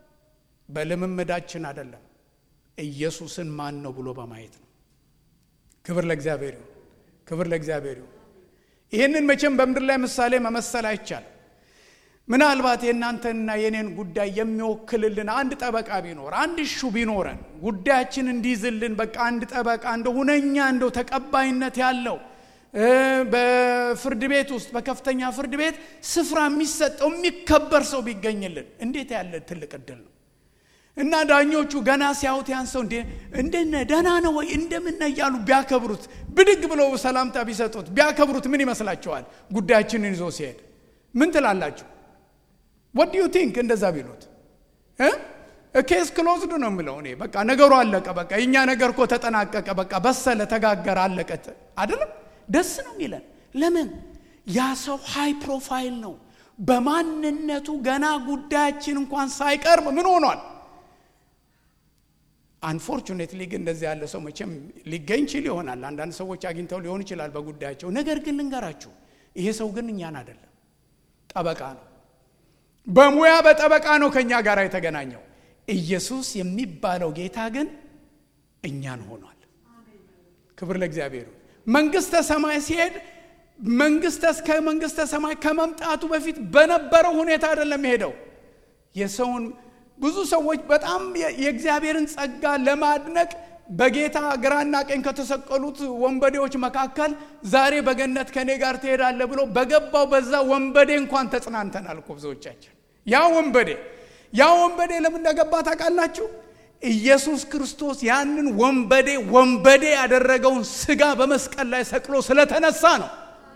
በልምምዳችን አይደለም፣ ኢየሱስን ማን ነው ብሎ በማየት ነው። ክብር ለእግዚአብሔር ይሁን። ክብር ለእግዚአብሔር ይሁን። ይህንን መቼም በምድር ላይ ምሳሌ መመሰል አይቻልም። ምናልባት የእናንተንና የኔን ጉዳይ የሚወክልልን አንድ ጠበቃ ቢኖር አንድ እሹ ቢኖረን ጉዳያችን እንዲይዝልን በቃ አንድ ጠበቃ እንደ ሁነኛ እንደው ተቀባይነት ያለው በፍርድ ቤት ውስጥ በከፍተኛ ፍርድ ቤት ስፍራ የሚሰጠው የሚከበር ሰው ቢገኝልን እንዴት ያለ ትልቅ እድል ነው! እና ዳኞቹ ገና ሲያዩት ያን ሰው እንደነ ደህና ነው ወይ እንደምን እያሉ ቢያከብሩት፣ ብድግ ብለው ሰላምታ ቢሰጡት ቢያከብሩት ምን ይመስላችኋል? ጉዳያችንን ይዞ ሲሄድ ምን ትላላችሁ? ወድ ዩ ቲንክ እንደዛ ቢሉት ኬስ ክሎዝድ ነው የምለው እኔ። በቃ ነገሩ አለቀ፣ በቃ የእኛ ነገር እኮ ተጠናቀቀ፣ በቃ በሰለ፣ ተጋገረ፣ አለቀ አይደለም? ደስ ነው የሚለን። ለምን? ያ ሰው ሃይ ፕሮፋይል ነው። በማንነቱ ገና ጉዳያችን እንኳን ሳይቀርብ ምን ሆኗል? አንፎርቹኔትሊ ግን እንደዚህ ያለ ሰው መቼም ሊገኝ ችል ይሆናል። አንዳንድ ሰዎች አግኝተው ሊሆን ይችላል በጉዳያቸው። ነገር ግን ልንገራችሁ፣ ይሄ ሰው ግን እኛን አይደለም፣ ጠበቃ ነው። በሙያ በጠበቃ ነው ከእኛ ጋር የተገናኘው። ኢየሱስ የሚባለው ጌታ ግን እኛን ሆኗል። ክብር ለእግዚአብሔር። መንግስተ ሰማይ ሲሄድ መንግስተ እስከ መንግስተ ሰማይ ከመምጣቱ በፊት በነበረው ሁኔታ አይደለም የሄደው የሰውን ብዙ ሰዎች በጣም የእግዚአብሔርን ጸጋ ለማድነቅ በጌታ ግራና ቀኝ ከተሰቀሉት ወንበዴዎች መካከል ዛሬ በገነት ከኔ ጋር ትሄዳለህ ብሎ በገባው በዛ ወንበዴ እንኳን ተጽናንተናል እኮ ብዙዎቻችን። ያ ወንበዴ ያ ወንበዴ ለምን እንደገባ ታውቃላችሁ? ኢየሱስ ክርስቶስ ያንን ወንበዴ ወንበዴ ያደረገውን ስጋ በመስቀል ላይ ሰቅሎ ስለተነሳ ነው።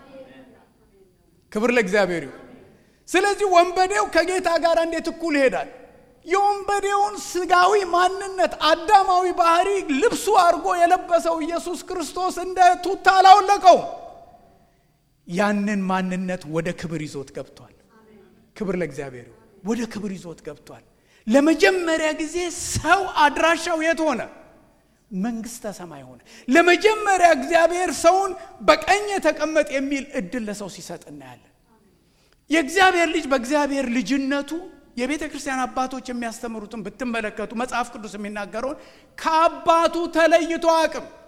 ክብር ለእግዚአብሔር ይሁን። ስለዚህ ወንበዴው ከጌታ ጋር እንዴት እኩል ይሄዳል? የወንበዴውን ስጋዊ ማንነት አዳማዊ ባህሪ ልብሱ አድርጎ የለበሰው ኢየሱስ ክርስቶስ እንደ ቱታ አላወለቀው። ያንን ማንነት ወደ ክብር ይዞት ገብቷል። ክብር ለእግዚአብሔር ወደ ክብር ይዞት ገብቷል። ለመጀመሪያ ጊዜ ሰው አድራሻው የት ሆነ? መንግስተ ሰማይ ሆነ። ለመጀመሪያ እግዚአብሔር ሰውን በቀኝ ተቀመጥ የሚል እድል ለሰው ሲሰጥ እናያለን። የእግዚአብሔር ልጅ በእግዚአብሔር ልጅነቱ የቤተ ክርስቲያን አባቶች የሚያስተምሩትን ብትመለከቱ መጽሐፍ ቅዱስ የሚናገረውን ከአባቱ ተለይቶ አቅም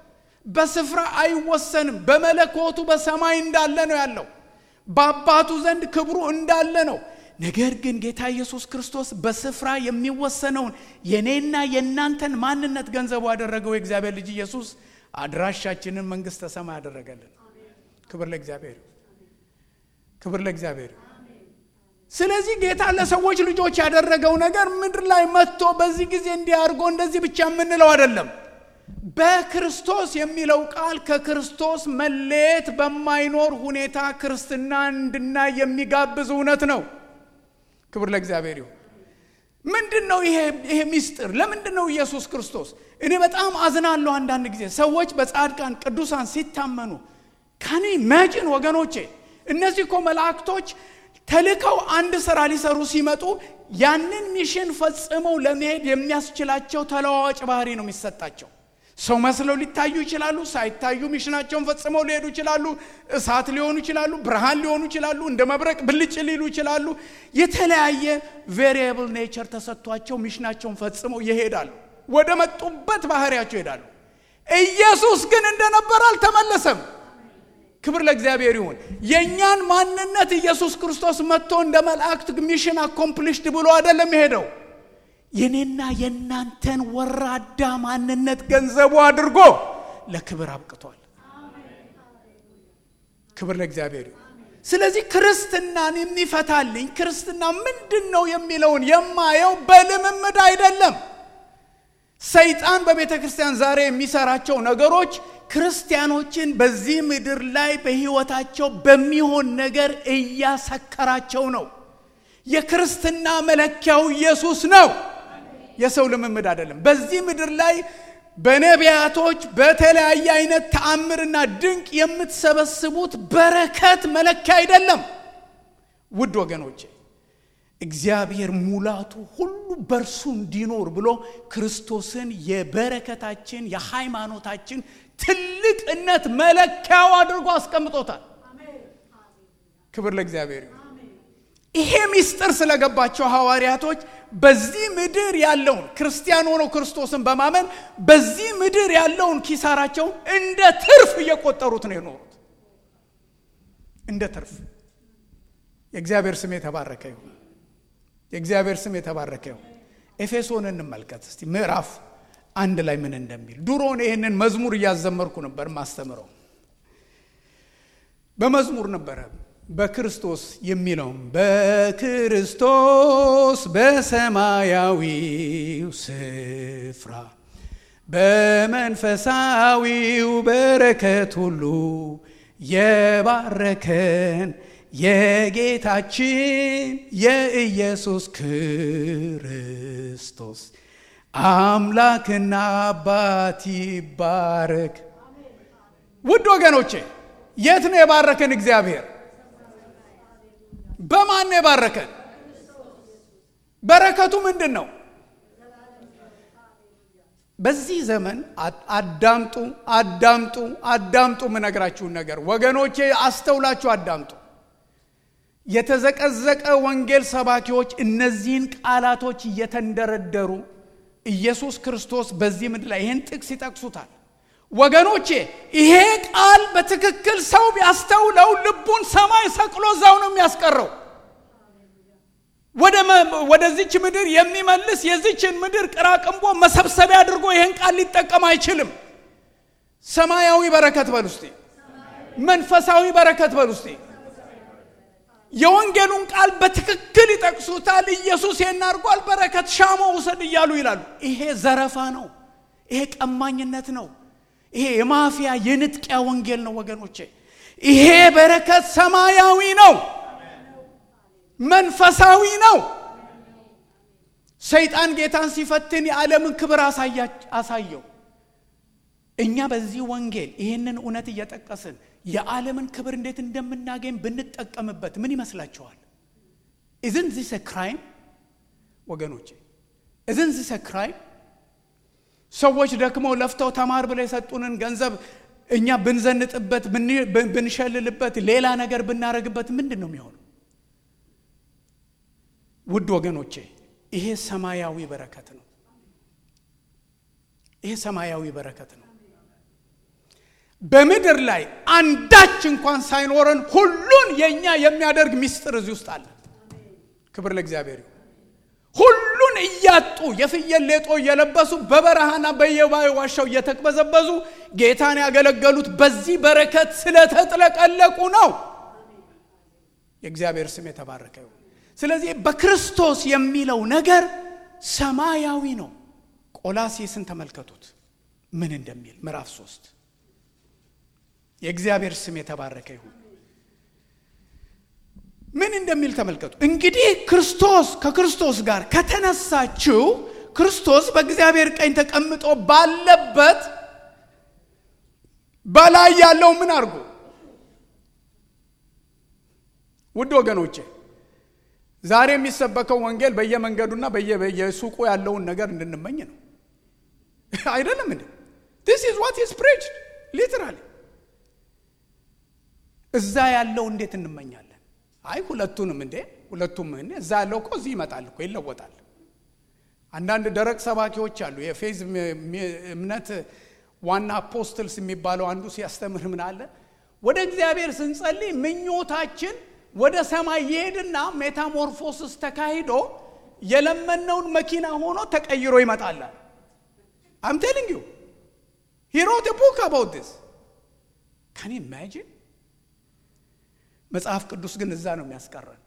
በስፍራ አይወሰንም። በመለኮቱ በሰማይ እንዳለ ነው ያለው። በአባቱ ዘንድ ክብሩ እንዳለ ነው። ነገር ግን ጌታ ኢየሱስ ክርስቶስ በስፍራ የሚወሰነውን የኔና የእናንተን ማንነት ገንዘቡ ያደረገው የእግዚአብሔር ልጅ ኢየሱስ አድራሻችንን መንግሥተ ሰማይ ያደረገልን። ክብር ለእግዚአብሔር፣ ክብር ለእግዚአብሔር። ስለዚህ ጌታ ለሰዎች ልጆች ያደረገው ነገር ምድር ላይ መጥቶ በዚህ ጊዜ እንዲህ አድርጎ እንደዚህ ብቻ የምንለው አይደለም። በክርስቶስ የሚለው ቃል ከክርስቶስ መለየት በማይኖር ሁኔታ ክርስትና እንድናይ የሚጋብዝ እውነት ነው። ክብር ለእግዚአብሔር ይሁን። ምንድን ነው ይሄ ይሄ ሚስጥር? ለምንድን ነው ኢየሱስ ክርስቶስ? እኔ በጣም አዝናለሁ አንዳንድ ጊዜ ሰዎች በጻድቃን ቅዱሳን ሲታመኑ ካኒ ኢማጂን ወገኖቼ፣ እነዚህ እኮ መላእክቶች ተልከው አንድ ስራ ሊሰሩ ሲመጡ ያንን ሚሽን ፈጽመው ለመሄድ የሚያስችላቸው ተለዋዋጭ ባህሪ ነው የሚሰጣቸው። ሰው መስለው ሊታዩ ይችላሉ። ሳይታዩ ሚሽናቸውን ፈጽመው ሊሄዱ ይችላሉ። እሳት ሊሆኑ ይችላሉ። ብርሃን ሊሆኑ ይችላሉ። እንደ መብረቅ ብልጭ ሊሉ ይችላሉ። የተለያየ ቬሪየብል ኔቸር ተሰጥቷቸው ሚሽናቸውን ፈጽመው ይሄዳሉ። ወደ መጡበት ባህሪያቸው ይሄዳሉ። ኢየሱስ ግን እንደነበር አልተመለሰም። ክብር ለእግዚአብሔር ይሁን። የእኛን ማንነት ኢየሱስ ክርስቶስ መጥቶ እንደ መላእክት ሚሽን አኮምፕሊሽድ ብሎ አይደለም የሄደው የኔና የእናንተን ወራዳ ማንነት ገንዘቡ አድርጎ ለክብር አብቅቷል። ክብር ለእግዚአብሔር ይሁን። ስለዚህ ክርስትናን የሚፈታልኝ ክርስትና ምንድን ነው የሚለውን የማየው በልምምድ አይደለም። ሰይጣን በቤተ ክርስቲያን ዛሬ የሚሰራቸው ነገሮች ክርስቲያኖችን በዚህ ምድር ላይ በሕይወታቸው በሚሆን ነገር እያሰከራቸው ነው። የክርስትና መለኪያው ኢየሱስ ነው፣ የሰው ልምምድ አይደለም። በዚህ ምድር ላይ በነቢያቶች በተለያየ አይነት ተአምርና ድንቅ የምትሰበስቡት በረከት መለኪያ አይደለም። ውድ ወገኖቼ እግዚአብሔር ሙላቱ ሁሉ በእርሱ እንዲኖር ብሎ ክርስቶስን የበረከታችን የሃይማኖታችን ትልቅነት መለኪያው አድርጎ አስቀምጦታል። ክብር ለእግዚአብሔር ይሁን። ይሄ ምስጢር ስለገባቸው ሐዋርያቶች በዚህ ምድር ያለውን ክርስቲያን ሆነው ክርስቶስን በማመን በዚህ ምድር ያለውን ኪሳራቸውን እንደ ትርፍ እየቆጠሩት ነው የኖሩት። እንደ ትርፍ። የእግዚአብሔር ስም የተባረከ ይሁን። የእግዚአብሔር ስም የተባረከ ይሁን። ኤፌሶን እንመልከት እስቲ ምዕራፍ አንድ ላይ ምን እንደሚል። ድሮን ይህንን መዝሙር እያዘመርኩ ነበር ማስተምረው በመዝሙር ነበረ በክርስቶስ የሚለውም በክርስቶስ በሰማያዊው ስፍራ በመንፈሳዊው በረከት ሁሉ የባረከን የጌታችን የኢየሱስ ክርስቶስ አምላክና አባት ይባረክ። ውድ ወገኖቼ የት ነው የባረከን እግዚአብሔር? በማን ነው የባረከን? በረከቱ ምንድን ነው? በዚህ ዘመን አዳምጡ፣ አዳምጡ፣ አዳምጡ። የምነግራችሁን ነገር ወገኖቼ አስተውላችሁ አዳምጡ። የተዘቀዘቀ ወንጌል ሰባኪዎች እነዚህን ቃላቶች እየተንደረደሩ ኢየሱስ ክርስቶስ በዚህ ምድር ላይ ይህን ጥቅስ ይጠቅሱታል። ወገኖቼ ይሄ ቃል በትክክል ሰው ቢያስተውለው ልቡን ሰማይ ሰቅሎ እዛው ነው የሚያስቀረው። ወደዚች ምድር የሚመልስ የዚችን ምድር ቅራቅንቦ መሰብሰቢያ አድርጎ ይህን ቃል ሊጠቀም አይችልም። ሰማያዊ በረከት በል ውስጤ፣ መንፈሳዊ በረከት በል ውስጤ። የወንጌሉን ቃል በትክክል ይጠቅሱታል። ኢየሱስ ይህን አድርጓል፣ በረከት ሻሞ ውሰድ እያሉ ይላሉ። ይሄ ዘረፋ ነው። ይሄ ቀማኝነት ነው። ይሄ የማፊያ የንጥቂያ ወንጌል ነው ወገኖቼ። ይሄ በረከት ሰማያዊ ነው፣ መንፈሳዊ ነው። ሰይጣን ጌታን ሲፈትን የዓለምን ክብር አሳየው። እኛ በዚህ ወንጌል ይህንን እውነት እየጠቀስን የዓለምን ክብር እንዴት እንደምናገኝ ብንጠቀምበት ምን ይመስላችኋል? ኢዝን ዚስ ክራይም ወገኖቼ፣ ኢዝን ዚስ ክራይም ሰዎች ደክመው ለፍተው ተማር ብለው የሰጡንን ገንዘብ እኛ ብንዘንጥበት፣ ብንሸልልበት፣ ሌላ ነገር ብናደርግበት ምንድን ነው የሚሆነው? ውድ ወገኖቼ ይሄ ሰማያዊ በረከት ነው። ይሄ ሰማያዊ በረከት ነው። በምድር ላይ አንዳች እንኳን ሳይኖረን ሁሉን የእኛ የሚያደርግ ሚስጥር እዚህ ውስጥ አለ። ክብር ለእግዚአብሔር ይሁን። ሁሉን እያጡ የፍየል ሌጦ እየለበሱ በበረሃና በየባይ ዋሻው እየተቅበዘበዙ ጌታን ያገለገሉት በዚህ በረከት ስለተጥለቀለቁ ነው። የእግዚአብሔር ስም የተባረከ ይሁን። ስለዚህ በክርስቶስ የሚለው ነገር ሰማያዊ ነው። ቆላሴስን ተመልከቱት ምን እንደሚል ምዕራፍ ሶስት የእግዚአብሔር ስም የተባረከ ይሁን። ምን እንደሚል ተመልከቱ። እንግዲህ ክርስቶስ ከክርስቶስ ጋር ከተነሳችው ክርስቶስ በእግዚአብሔር ቀኝ ተቀምጦ ባለበት በላይ ያለው ምን አድርጎ ውድ ወገኖቼ ዛሬ የሚሰበከው ወንጌል በየመንገዱና በየሱቁ ያለውን ነገር እንድንመኝ ነው። አይደለም እንዴ? ዲስ ኢዝ ዋት ኢዝ ፕሬችድ ሊትራሊ። እዛ ያለው እንዴት እንመኛለን? አይ ሁለቱንም እንዴ ሁለቱም እኔ እዛ ያለው እኮ እዚህ ይመጣል እኮ ይለወጣል። አንዳንድ ደረቅ ሰባኪዎች አሉ። የፌዝ እምነት ዋና አፖስትልስ የሚባለው አንዱ ሲያስተምር ምን አለ? ወደ እግዚአብሔር ስንጸልይ ምኞታችን ወደ ሰማይ ይሄድና ሜታሞርፎስስ ተካሂዶ የለመነውን መኪና ሆኖ ተቀይሮ ይመጣላል። አም ቴሊንግ ዩ ሂ ሮት ቡክ አባውት ዲስ ካን ኢማጂን። መጽሐፍ ቅዱስ ግን እዛ ነው የሚያስቀረን።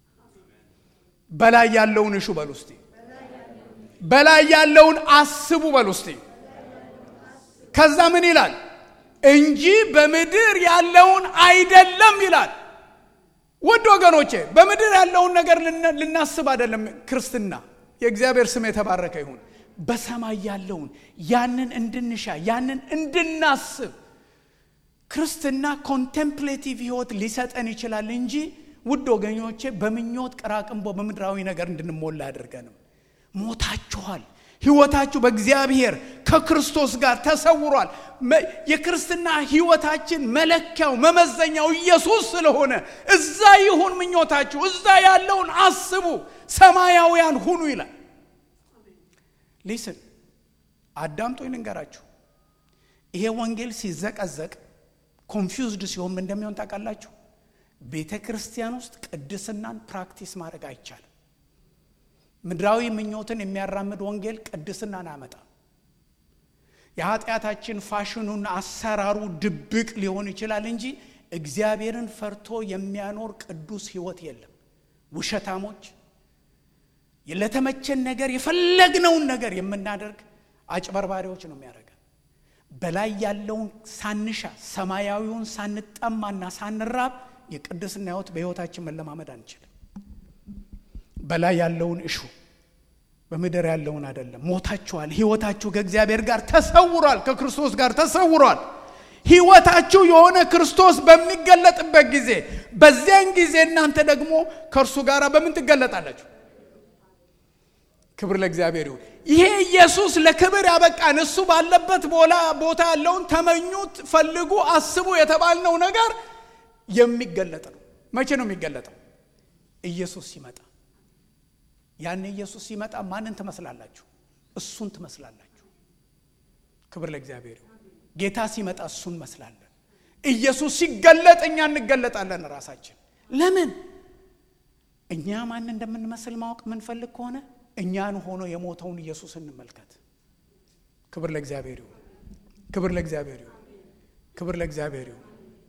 በላይ ያለውን እሹ በሉ እስቲ፣ በላይ ያለውን አስቡ በሉ እስቲ። ከዛ ምን ይላል? እንጂ በምድር ያለውን አይደለም ይላል። ውድ ወገኖቼ በምድር ያለውን ነገር ልናስብ አይደለም ክርስትና። የእግዚአብሔር ስም የተባረከ ይሁን። በሰማይ ያለውን ያንን እንድንሻ ያንን እንድናስብ ክርስትና ኮንቴምፕሌቲቭ ህይወት ሊሰጠን ይችላል እንጂ ውድ ወገኞቼ በምኞት ቅራቅንቦ በምድራዊ ነገር እንድንሞላ አያደርገንም። ሞታችኋል። ህይወታችሁ በእግዚአብሔር ከክርስቶስ ጋር ተሰውሯል። የክርስትና ህይወታችን መለኪያው መመዘኛው ኢየሱስ ስለሆነ እዛ ይሁን ምኞታችሁ፣ እዛ ያለውን አስቡ፣ ሰማያውያን ሁኑ ይላል። ሊስን አዳምጦ ልንገራችሁ። ይሄ ወንጌል ሲዘቀዘቅ ኮንፊውዝድ ሲሆን ምን እንደሚሆን ታውቃላችሁ? ቤተ ክርስቲያን ውስጥ ቅድስናን ፕራክቲስ ማድረግ አይቻልም። ምድራዊ ምኞትን የሚያራምድ ወንጌል ቅድስናን አያመጣም። የኃጢአታችን ፋሽኑና አሰራሩ ድብቅ ሊሆን ይችላል እንጂ እግዚአብሔርን ፈርቶ የሚያኖር ቅዱስ ህይወት የለም። ውሸታሞች፣ ለተመቸን ነገር የፈለግነውን ነገር የምናደርግ አጭበርባሪዎች ነው የሚያደርገን። በላይ ያለውን ሳንሻ ሰማያዊውን ሳንጠማና ሳንራብ የቅድስና ህይወት በህይወታችን መለማመድ አንችልም። በላይ ያለውን እሹ በምድር ያለውን አይደለም። ሞታችኋል። ህይወታችሁ ከእግዚአብሔር ጋር ተሰውሯል፣ ከክርስቶስ ጋር ተሰውሯል። ህይወታችሁ የሆነ ክርስቶስ በሚገለጥበት ጊዜ በዚያን ጊዜ እናንተ ደግሞ ከእርሱ ጋር በምን ትገለጣላችሁ? ክብር ለእግዚአብሔር ይሁን። ይሄ ኢየሱስ ለክብር ያበቃን እሱ ባለበት ቦታ ያለውን ተመኙት፣ ፈልጉ፣ አስቡ የተባልነው ነገር የሚገለጥ ነው። መቼ ነው የሚገለጠው? ኢየሱስ ሲመጣ ያን ኢየሱስ ሲመጣ ማንን ትመስላላችሁ? እሱን ትመስላላችሁ። ክብር ለእግዚአብሔር ይሁን። ጌታ ሲመጣ እሱን መስላለን። ኢየሱስ ሲገለጥ እኛ እንገለጣለን ራሳችን። ለምን? እኛ ማን እንደምንመስል ማወቅ የምንፈልግ ከሆነ እኛን ሆኖ የሞተውን ኢየሱስ እንመልከት። ክብር ለእግዚአብሔር ይሁን። ክብር ለእግዚአብሔር ይሁን። ክብር ለእግዚአብሔር ይሁን።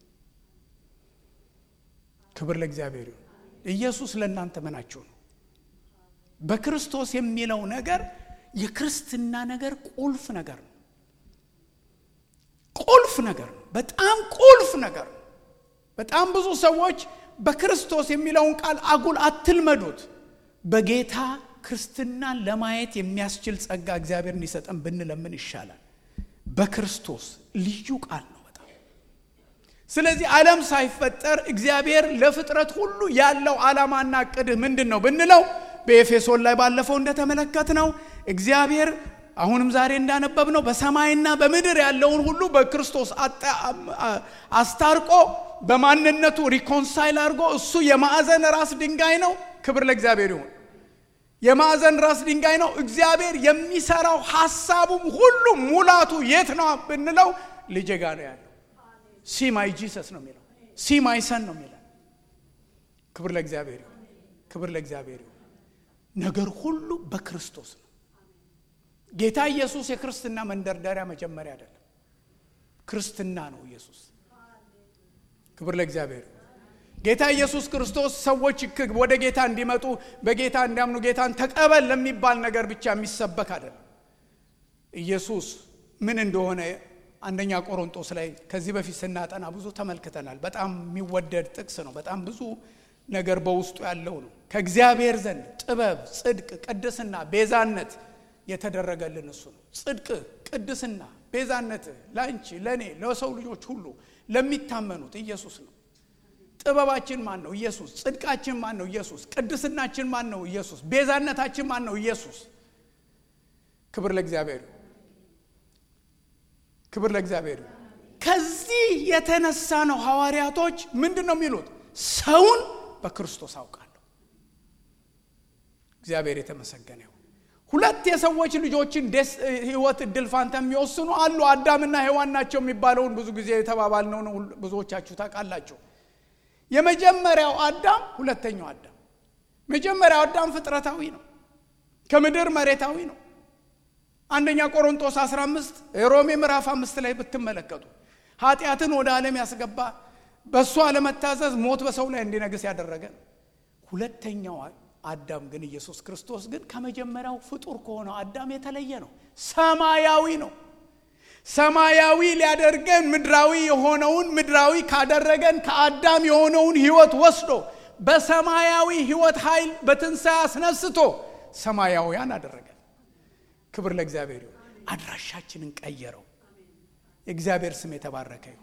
ክብር ለእግዚአብሔር ይሁን። ኢየሱስ ለእናንተ ምናችሁ ነው? በክርስቶስ የሚለው ነገር የክርስትና ነገር ቁልፍ ነገር ነው። ቁልፍ ነገር ነው። በጣም ቁልፍ ነገር ነው። በጣም ብዙ ሰዎች በክርስቶስ የሚለውን ቃል አጉል አትልመዱት። በጌታ ክርስትናን ለማየት የሚያስችል ጸጋ እግዚአብሔር እንዲሰጠን ብንለምን ይሻላል። በክርስቶስ ልዩ ቃል ነው በጣም ስለዚህ ዓለም ሳይፈጠር እግዚአብሔር ለፍጥረት ሁሉ ያለው ዓላማና እቅድህ ምንድን ነው ብንለው በኤፌሶን ላይ ባለፈው እንደተመለከት ነው እግዚአብሔር አሁንም ዛሬ እንዳነበብ ነው በሰማይና በምድር ያለውን ሁሉ በክርስቶስ አስታርቆ በማንነቱ ሪኮንሳይል አድርጎ እሱ የማዕዘን ራስ ድንጋይ ነው። ክብር ለእግዚአብሔር ይሁን። የማዕዘን ራስ ድንጋይ ነው። እግዚአብሔር የሚሰራው ሀሳቡም ሁሉ ሙላቱ የት ነው ብንለው ልጄ ጋ ነው ያለው። ሲማይ ጂሰስ ነው የሚለው ሲማይ ሰን ነው የሚለው ክብር ለእግዚአብሔር ይሁን ክብር ለእግዚአብሔር ይሁን ነገር ሁሉ በክርስቶስ ነው ጌታ ኢየሱስ የክርስትና መንደርደሪያ መጀመሪያ አይደለም ክርስትና ነው ኢየሱስ ክብር ለእግዚአብሔር ይሁን ጌታ ኢየሱስ ክርስቶስ ሰዎች ወደ ጌታ እንዲመጡ በጌታ እንዲያምኑ ጌታን ተቀበል ለሚባል ነገር ብቻ የሚሰበክ አይደለም ኢየሱስ ምን እንደሆነ አንደኛ ቆሮንጦስ ላይ ከዚህ በፊት ስናጠና ብዙ ተመልክተናል በጣም የሚወደድ ጥቅስ ነው በጣም ብዙ ነገር በውስጡ ያለው ነው ከእግዚአብሔር ዘንድ ጥበብ ጽድቅ ቅድስና ቤዛነት የተደረገልን እሱ ነው ጽድቅ ቅድስና ቤዛነት ለአንቺ ለእኔ ለሰው ልጆች ሁሉ ለሚታመኑት ኢየሱስ ነው ጥበባችን ማን ነው ኢየሱስ ጽድቃችን ማን ነው ኢየሱስ ቅድስናችን ማን ነው ኢየሱስ ቤዛነታችን ማን ነው ኢየሱስ ክብር ለእግዚአብሔር ክብር ለእግዚአብሔር ከዚህ የተነሳ ነው ሐዋርያቶች ምንድን ነው የሚሉት ሰውን በክርስቶስ አውቃለሁ እግዚአብሔር የተመሰገነ ይሁን ሁለት የሰዎች ልጆችን ህይወት እድል ፋንታ የሚወስኑ አሉ አዳምና ሔዋን ናቸው የሚባለውን ብዙ ጊዜ የተባባልነው ነው ብዙዎቻችሁ ታውቃላችሁ የመጀመሪያው አዳም ሁለተኛው አዳም መጀመሪያው አዳም ፍጥረታዊ ነው ከምድር መሬታዊ ነው አንደኛ ቆሮንጦስ 15 ሮሜ ምዕራፍ አምስት ላይ ብትመለከቱ ኃጢአትን ወደ ዓለም ያስገባ በእሱ አለመታዘዝ ሞት በሰው ላይ እንዲነግስ ያደረገ ነው ሁለተኛው አዳም ግን ኢየሱስ ክርስቶስ ግን ከመጀመሪያው ፍጡር ከሆነው አዳም የተለየ ነው ሰማያዊ ነው ሰማያዊ ሊያደርገን ምድራዊ የሆነውን ምድራዊ ካደረገን ከአዳም የሆነውን ህይወት ወስዶ በሰማያዊ ህይወት ኃይል በትንሣኤ አስነስቶ ሰማያውያን አደረገን ክብር ለእግዚአብሔር ይሁን አድራሻችንን ቀየረው የእግዚአብሔር ስም የተባረከ ይሁን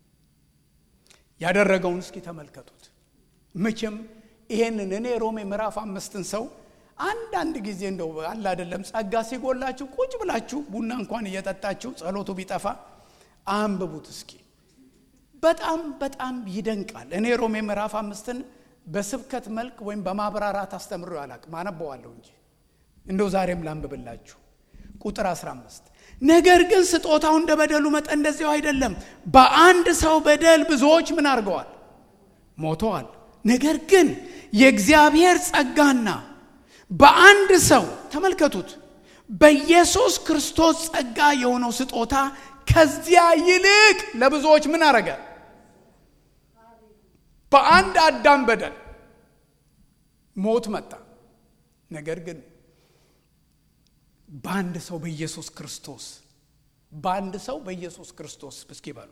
ያደረገውን እስኪ ተመልከቱት መቼም ይሄንን እኔ ሮሜ ምዕራፍ አምስትን ሰው አንዳንድ ጊዜ እንደው አለ አይደለም ጸጋ ሲጎላችሁ ቁጭ ብላችሁ ቡና እንኳን እየጠጣችሁ ጸሎቱ ቢጠፋ አንብቡት እስኪ በጣም በጣም ይደንቃል እኔ ሮሜ ምዕራፍ አምስትን በስብከት መልክ ወይም በማብራራት አስተምሮ አላቅም አነበዋለሁ እንጂ እንደው ዛሬም ላንብብላችሁ ቁጥር 15 ነገር ግን ስጦታው እንደ በደሉ መጠን እንደዚያው አይደለም በአንድ ሰው በደል ብዙዎች ምን አድርገዋል ሞተዋል ነገር ግን የእግዚአብሔር ጸጋና በአንድ ሰው ተመልከቱት በኢየሱስ ክርስቶስ ጸጋ የሆነው ስጦታ ከዚያ ይልቅ ለብዙዎች ምን አረገ በአንድ አዳም በደል ሞት መጣ ነገር ግን በአንድ ሰው በኢየሱስ ክርስቶስ በአንድ ሰው በኢየሱስ ክርስቶስ እስኪ በሉ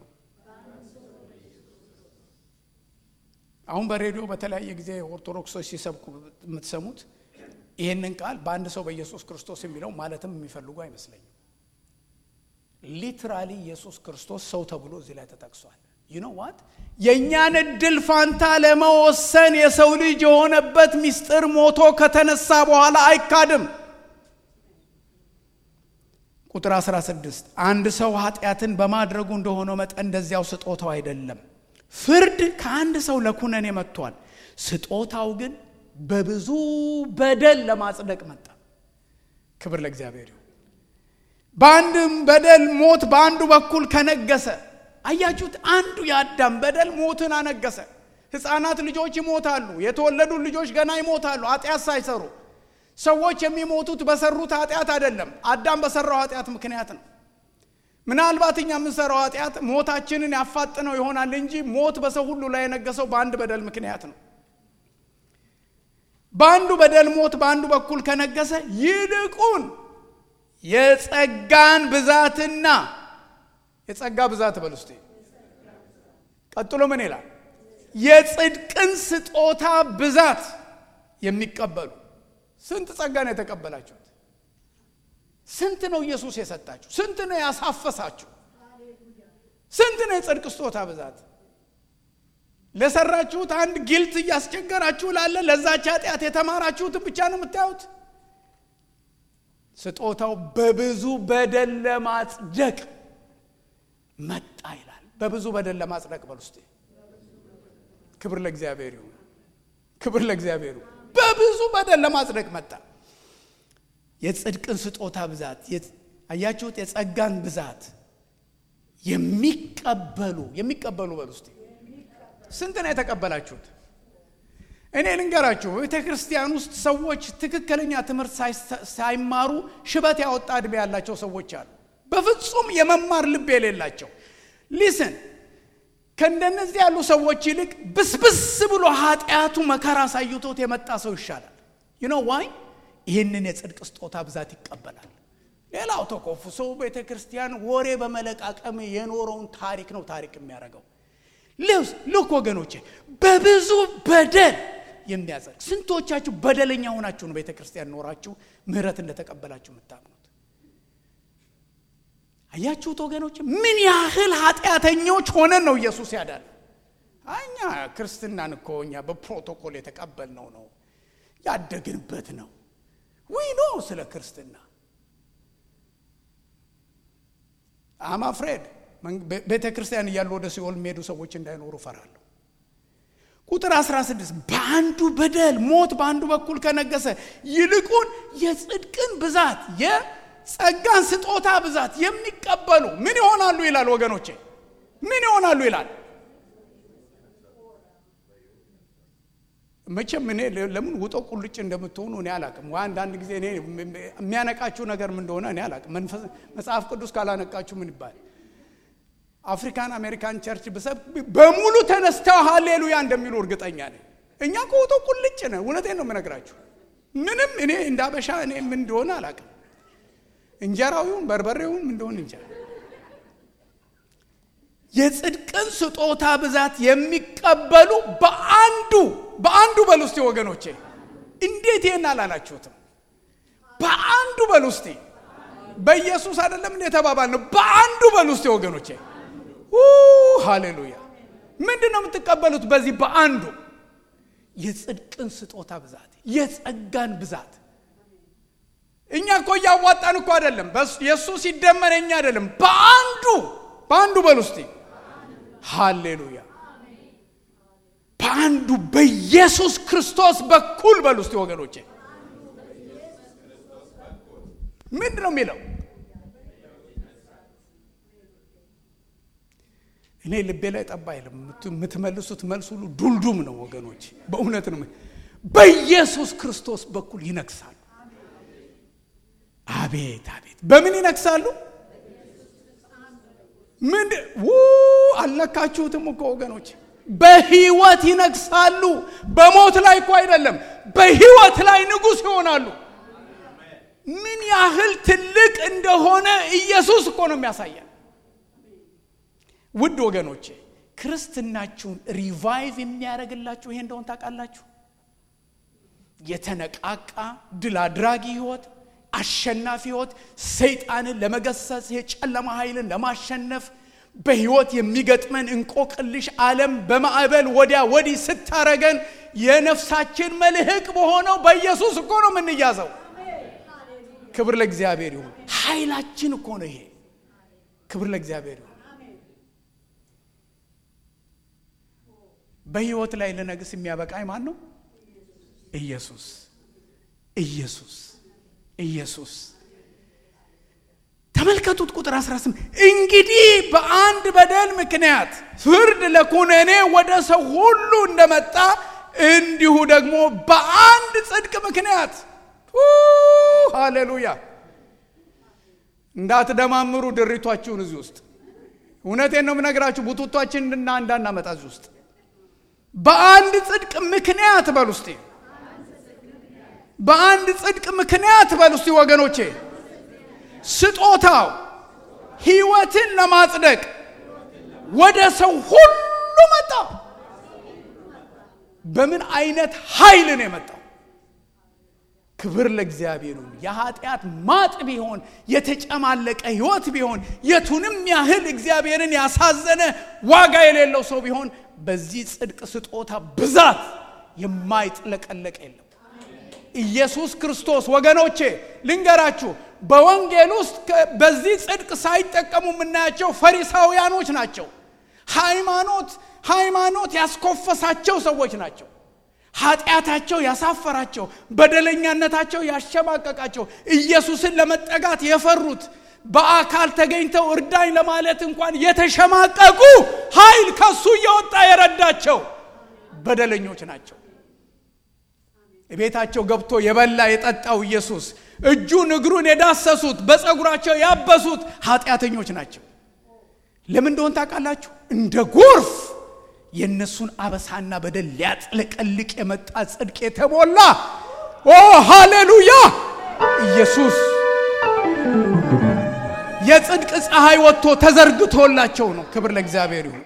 አሁን በሬዲዮ በተለያየ ጊዜ ኦርቶዶክሶች ሲሰብኩ የምትሰሙት ይህንን ቃል በአንድ ሰው በኢየሱስ ክርስቶስ የሚለው ማለትም የሚፈልጉ አይመስለኝም ሊትራሊ ኢየሱስ ክርስቶስ ሰው ተብሎ እዚህ ላይ ተጠቅሷል ዩኖ ዋት የእኛን እድል ፋንታ ለመወሰን የሰው ልጅ የሆነበት ምስጢር ሞቶ ከተነሳ በኋላ አይካድም ቁጥር 16 አንድ ሰው ኃጢአትን በማድረጉ እንደሆነው መጠን እንደዚያው ስጦታው አይደለም ፍርድ ከአንድ ሰው ለኩነኔ መጥቷል ስጦታው ግን በብዙ በደል ለማጽደቅ መጣ ክብር ለእግዚአብሔር ይሁን በአንድም በደል ሞት በአንዱ በኩል ከነገሰ አያችሁት አንዱ የአዳም በደል ሞትን አነገሰ ህፃናት ልጆች ይሞታሉ የተወለዱ ልጆች ገና ይሞታሉ ኃጢአት ሳይሰሩ ሰዎች የሚሞቱት በሰሩት ኃጢአት አይደለም አዳም በሰራው ኃጢአት ምክንያት ነው ምናልባት እኛ የምንሰራው ኃጢአት ሞታችንን ያፋጥነው ይሆናል እንጂ ሞት በሰው ሁሉ ላይ የነገሰው በአንድ በደል ምክንያት ነው በአንዱ በደል ሞት በአንዱ በኩል ከነገሰ ይልቁን የጸጋን ብዛትና የጸጋ ብዛት በል ውስጥ ቀጥሎ ምን ይላል የጽድቅን ስጦታ ብዛት የሚቀበሉ ስንት ጸጋ ነው የተቀበላችሁት ስንት ነው ኢየሱስ የሰጣችሁ ስንት ነው ያሳፈሳችሁ ስንት ነው የጽድቅ ስጦታ ብዛት ለሰራችሁት አንድ ጊልት እያስቸገራችሁ ላለ ለዛች ኃጢአት የተማራችሁትን ብቻ ነው የምታዩት ስጦታው በብዙ በደል ለማጽደቅ መጣ ይላል በብዙ በደል ለማጽደቅ በል ውስጥ ክብር ለእግዚአብሔር ይሁን ክብር ለእግዚአብሔር ይሁን በብዙ በደል ለማጽደቅ መጣ የጽድቅን ስጦታ ብዛት አያችሁት የጸጋን ብዛት የሚቀበሉ የሚቀበሉ በሉ እስቲ ስንት ነው የተቀበላችሁት? እኔ ልንገራችሁ፣ በቤተ ክርስቲያን ውስጥ ሰዎች ትክክለኛ ትምህርት ሳይማሩ ሽበት ያወጣ ዕድሜ ያላቸው ሰዎች አሉ። በፍጹም የመማር ልብ የሌላቸው ሊስን ከእንደነዚህ ያሉ ሰዎች ይልቅ ብስብስ ብሎ ኃጢአቱ መከራ አሳይቶት የመጣ ሰው ይሻላል። ዩኖ ዋይ ይህንን የጽድቅ ስጦታ ብዛት ይቀበላል። ሌላው ተኮፍሶ ቤተ ክርስቲያን ወሬ በመለቃቀም የኖረውን ታሪክ ነው ታሪክ የሚያደርገው። ልክ ወገኖቼ፣ በብዙ በደል የሚያጸድቅ ስንቶቻችሁ በደለኛ ሆናችሁ ነው ቤተ ክርስቲያን ኖራችሁ ምሕረት እንደተቀበላችሁ የምታምኑት? አያችሁት ወገኖች፣ ምን ያህል ኃጢአተኞች ሆነን ነው ኢየሱስ ያዳል። እኛ ክርስትናን እኮ እኛ በፕሮቶኮል የተቀበልነው ነው ያደግንበት ነው ዊኖ ስለ ክርስትና አማ ፍሬድ ቤተ ክርስቲያን እያሉ ወደ ሲኦል የሚሄዱ ሰዎች እንዳይኖሩ ፈራለሁ። ቁጥር 16 በአንዱ በደል ሞት በአንዱ በኩል ከነገሰ ይልቁን የጽድቅን ብዛት የጸጋን ስጦታ ብዛት የሚቀበሉ ምን ይሆናሉ ይላል ወገኖቼ፣ ምን ይሆናሉ ይላል። መቼም እኔ ለምን ውጠው ቁልጭ እንደምትሆኑ እኔ አላቅም። አንዳንድ ጊዜ እኔ የሚያነቃችሁ ነገር ምን እንደሆነ እኔ አላቅም። መጽሐፍ ቅዱስ ካላነቃችሁ ምን ይባል? አፍሪካን አሜሪካን ቸርች ብሰብ በሙሉ ተነስተው ሃሌሉያ እንደሚሉ እርግጠኛ ነኝ። እኛ ከውጠው ቁልጭ ነ እውነቴን ነው የምነግራችሁ። ምንም እኔ እንዳበሻ እኔ ምን እንደሆነ አላቅም። እንጀራዊውን በርበሬውን ምን እንደሆነ እንጀራ የጽድቅን ስጦታ ብዛት የሚቀበሉ በአንዱ በአንዱ በሉ እስቲ ወገኖቼ፣ እንዴት ይሄን አላላችሁትም? በአንዱ በሉ እስቲ። በኢየሱስ አይደለም እንደ የተባባል ነው። በአንዱ በሉ እስቲ ወገኖቼ። ሃሌሉያ! ምንድን ነው የምትቀበሉት? በዚህ በአንዱ የጽድቅን ስጦታ ብዛት፣ የጸጋን ብዛት። እኛ እኮ እያዋጣን እኮ አይደለም፣ የእሱ ሲደመር እኛ አይደለም። በአንዱ በአንዱ በሉ እስቲ ሃሌሉያ በአንዱ በኢየሱስ ክርስቶስ በኩል በሉ እስቲ ወገኖቼ። ምንድን ነው የሚለው? እኔ ልቤ ላይ ጠባ አይልም። የምትመልሱት መልስ ሁሉ ዱልዱም ነው ወገኖች፣ በእውነት ነው። በኢየሱስ ክርስቶስ በኩል ይነግሳሉ። አቤት አቤት! በምን ይነግሳሉ? ምን አልነካችሁትም እኮ ወገኖች፣ በህይወት ይነግሳሉ። በሞት ላይ እኮ አይደለም፣ በህይወት ላይ ንጉሥ ይሆናሉ። ምን ያህል ትልቅ እንደሆነ ኢየሱስ እኮ ነው የሚያሳየን። ውድ ወገኖቼ ክርስትናችሁን ሪቫይቭ የሚያደርግላችሁ ይሄ እንደሆን ታውቃላችሁ። የተነቃቃ ድል አድራጊ ህይወት አሸናፊ ህይወት ሰይጣንን ለመገሰጽ የጨለማ ኃይልን ለማሸነፍ በህይወት የሚገጥመን እንቆቅልሽ ዓለም በማዕበል ወዲያ ወዲህ ስታረገን የነፍሳችን መልህቅ በሆነው በኢየሱስ እኮ ነው የምንያዘው። ክብር ለእግዚአብሔር ይሁን። ኃይላችን እኮ ነው ይሄ። ክብር ለእግዚአብሔር ይሁን። በህይወት ላይ ልነግስ የሚያበቃኝ ማን ነው? ኢየሱስ ኢየሱስ ኢየሱስ ተመልከቱት። ቁጥር 18 እንግዲህ በአንድ በደል ምክንያት ፍርድ ለኩነኔ ወደ ሰው ሁሉ እንደመጣ እንዲሁ ደግሞ በአንድ ጽድቅ ምክንያት ሃሌሉያ። እንዳትደማምሩ ድሪቷችሁን እዚህ ውስጥ እውነቴን ነው የምነግራችሁ። ቡቱቷችን እና እንዳናመጣ እዚህ ውስጥ በአንድ ጽድቅ ምክንያት በሉ እስቲ በአንድ ጽድቅ ምክንያት በሉ እስቲ ወገኖቼ፣ ስጦታው ህይወትን ለማጽደቅ ወደ ሰው ሁሉ መጣ። በምን አይነት ኃይል ነው የመጣው? ክብር ለእግዚአብሔር ይሁን። የኃጢአት ማጥ ቢሆን የተጨማለቀ ህይወት ቢሆን የቱንም ያህል እግዚአብሔርን ያሳዘነ ዋጋ የሌለው ሰው ቢሆን በዚህ ጽድቅ ስጦታ ብዛት የማይጥለቀለቅ የለም። ኢየሱስ ክርስቶስ ወገኖቼ ልንገራችሁ፣ በወንጌል ውስጥ በዚህ ጽድቅ ሳይጠቀሙ የምናያቸው ፈሪሳውያኖች ናቸው። ሃይማኖት ሃይማኖት ያስኮፈሳቸው ሰዎች ናቸው። ኃጢአታቸው ያሳፈራቸው፣ በደለኛነታቸው ያሸማቀቃቸው፣ ኢየሱስን ለመጠጋት የፈሩት በአካል ተገኝተው እርዳኝ ለማለት እንኳን የተሸማቀቁ ኃይል ከሱ እየወጣ የረዳቸው በደለኞች ናቸው። ቤታቸው ገብቶ የበላ የጠጣው ኢየሱስ እጁን እግሩን የዳሰሱት በፀጉራቸው ያበሱት ኃጢአተኞች ናቸው። ለምን እንደሆን ታውቃላችሁ? እንደ ጎርፍ የእነሱን አበሳና በደል ሊያጥለቀልቅ የመጣ ጽድቅ የተሞላ ኦ ሃሌሉያ! ኢየሱስ የጽድቅ ፀሐይ ወጥቶ ተዘርግቶላቸው ነው። ክብር ለእግዚአብሔር ይሁን።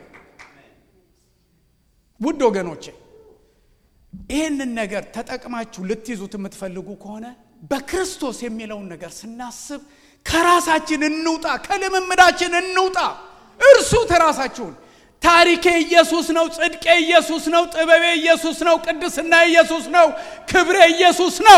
ውድ ወገኖቼ ይህንን ነገር ተጠቅማችሁ ልትይዙት የምትፈልጉ ከሆነ በክርስቶስ የሚለውን ነገር ስናስብ ከራሳችን እንውጣ፣ ከልምምዳችን እንውጣ። እርሱት ራሳችሁን። ታሪኬ ኢየሱስ ነው፣ ጽድቄ ኢየሱስ ነው፣ ጥበቤ ኢየሱስ ነው፣ ቅድስና ኢየሱስ ነው፣ ክብሬ ኢየሱስ ነው።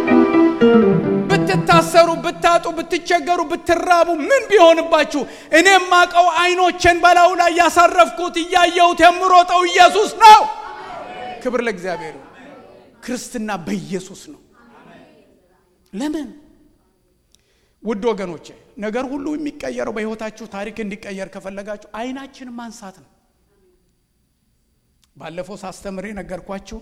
ብትታሰሩ፣ ብታጡ፣ ብትቸገሩ፣ ብትራቡ፣ ምን ቢሆንባችሁ እኔ የማቀው አይኖቼን በላዩ ላይ ያሳረፍኩት እያየሁት የምሮጠው ኢየሱስ ነው። ክብር ለእግዚአብሔር። ክርስትና በኢየሱስ ነው። ለምን ውድ ወገኖቼ ነገር ሁሉ የሚቀየረው በሕይወታችሁ ታሪክ እንዲቀየር ከፈለጋችሁ አይናችንን ማንሳት ነው። ባለፈው ሳስተምር ነገርኳችሁ።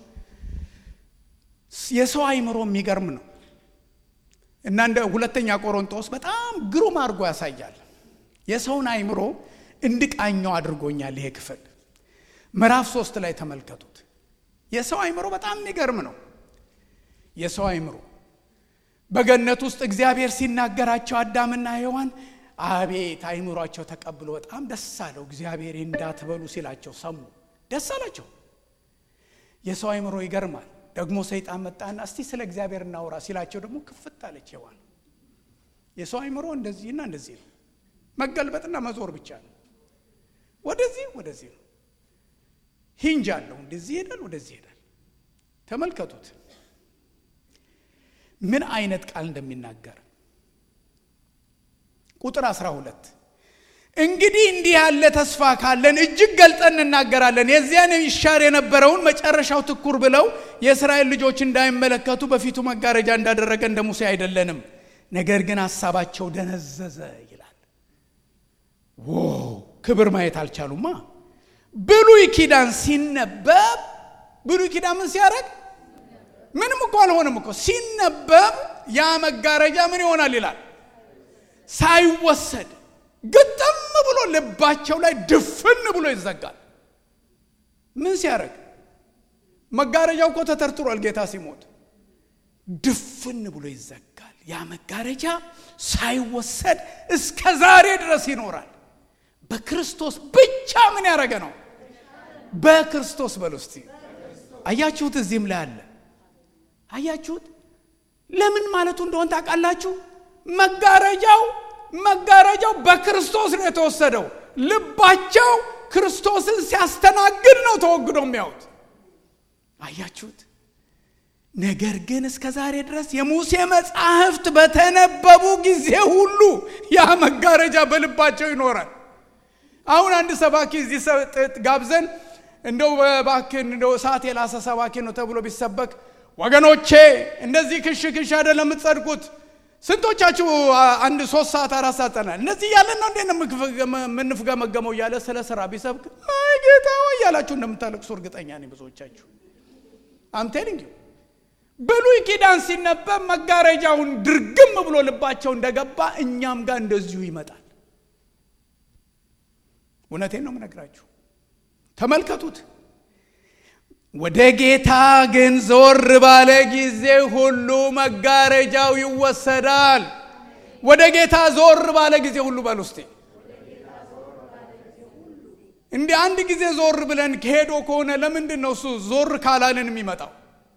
የሰው አይምሮ የሚገርም ነው እና እንደ ሁለተኛ ቆሮንቶስ በጣም ግሩም አድርጎ ያሳያል። የሰውን አይምሮ እንድቃኘው አድርጎኛል። ይሄ ክፍል ምዕራፍ ሶስት ላይ ተመልከቱት። የሰው አይምሮ በጣም የሚገርም ነው። የሰው አይምሮ በገነት ውስጥ እግዚአብሔር ሲናገራቸው አዳምና ሔዋን አቤት አይምሯቸው ተቀብሎ በጣም ደስ አለው። እግዚአብሔር እንዳትበሉ ሲላቸው ሰሙ፣ ደስ አላቸው። የሰው አይምሮ ይገርማል። ደግሞ ሰይጣን መጣና እስቲ ስለ እግዚአብሔር እናውራ ሲላቸው ደግሞ ክፍት አለች ሔዋን። የሰው አይምሮ እንደዚህና እንደዚህ ነው። መገልበጥና መዞር ብቻ ነው። ወደዚህ ወደዚህ ነው። ሂንጅ አለው። እንደዚህ ይሄዳል፣ ወደዚህ ይሄዳል። ተመልከቱት ምን አይነት ቃል እንደሚናገር ቁጥር 12 እንግዲህ እንዲህ ያለ ተስፋ ካለን እጅግ ገልጠን እንናገራለን። የዚያን ይሻር የነበረውን መጨረሻው ትኩር ብለው የእስራኤል ልጆች እንዳይመለከቱ በፊቱ መጋረጃ እንዳደረገ እንደ ሙሴ አይደለንም። ነገር ግን ሀሳባቸው ደነዘዘ ይላል። ዎ ክብር ማየት አልቻሉማ። ብሉይ ኪዳን ሲነበብ ብሉይ ኪዳን ምን ሲያደርግ ምንም እኮ አልሆንም እኮ ሲነበብ ያ መጋረጃ ምን ይሆናል ይላል ሳይወሰድ ግጥም ብሎ ልባቸው ላይ ድፍን ብሎ ይዘጋል ምን ሲያደርግ መጋረጃው እኮ ተተርትሯል ጌታ ሲሞት ድፍን ብሎ ይዘጋል ያ መጋረጃ ሳይወሰድ እስከ ዛሬ ድረስ ይኖራል በክርስቶስ ብቻ ምን ያደረገ ነው በክርስቶስ በል እስቲ አያችሁት እዚህም ላይ አለ አያችሁት ለምን ማለቱ እንደሆን ታውቃላችሁ መጋረጃው መጋረጃው በክርስቶስ ነው የተወሰደው ልባቸው ክርስቶስን ሲያስተናግድ ነው ተወግዶ የሚያዩት አያችሁት ነገር ግን እስከ ዛሬ ድረስ የሙሴ መጻሕፍት በተነበቡ ጊዜ ሁሉ ያ መጋረጃ በልባቸው ይኖራል አሁን አንድ ሰባኪ እዚህ ጋብዘን እንደው ባክን እንደው ሰዓት የላሰ ሰባኪ ነው ተብሎ ቢሰበክ ወገኖቼ እንደዚህ ክሽ ክሽ አይደለም የምትጸድቁት ስንቶቻችሁ አንድ ሶስት ሰዓት አራት ሰዓት ጠናል እነዚህ እያለን ነው እንዴ የምንፍገመገመው እያለ ስለ ስራ ቢሰብክ አይ ጌታ ሆይ እያላችሁ እንደምታለቅሱ እርግጠኛ ነኝ ብዙዎቻችሁ አምቴሊንግ ብሉይ ኪዳን ሲነበብ መጋረጃውን ድርግም ብሎ ልባቸው እንደገባ እኛም ጋር እንደዚሁ ይመጣል እውነቴን ነው የምነግራችሁ ተመልከቱት ወደ ጌታ ግን ዞር ባለ ጊዜ ሁሉ መጋረጃው ይወሰዳል ወደ ጌታ ዞር ባለ ጊዜ ሁሉ በል ውስጤ እንዲህ አንድ ጊዜ ዞር ብለን ከሄዶ ከሆነ ለምንድን ነው እሱ ዞር ካላልን የሚመጣው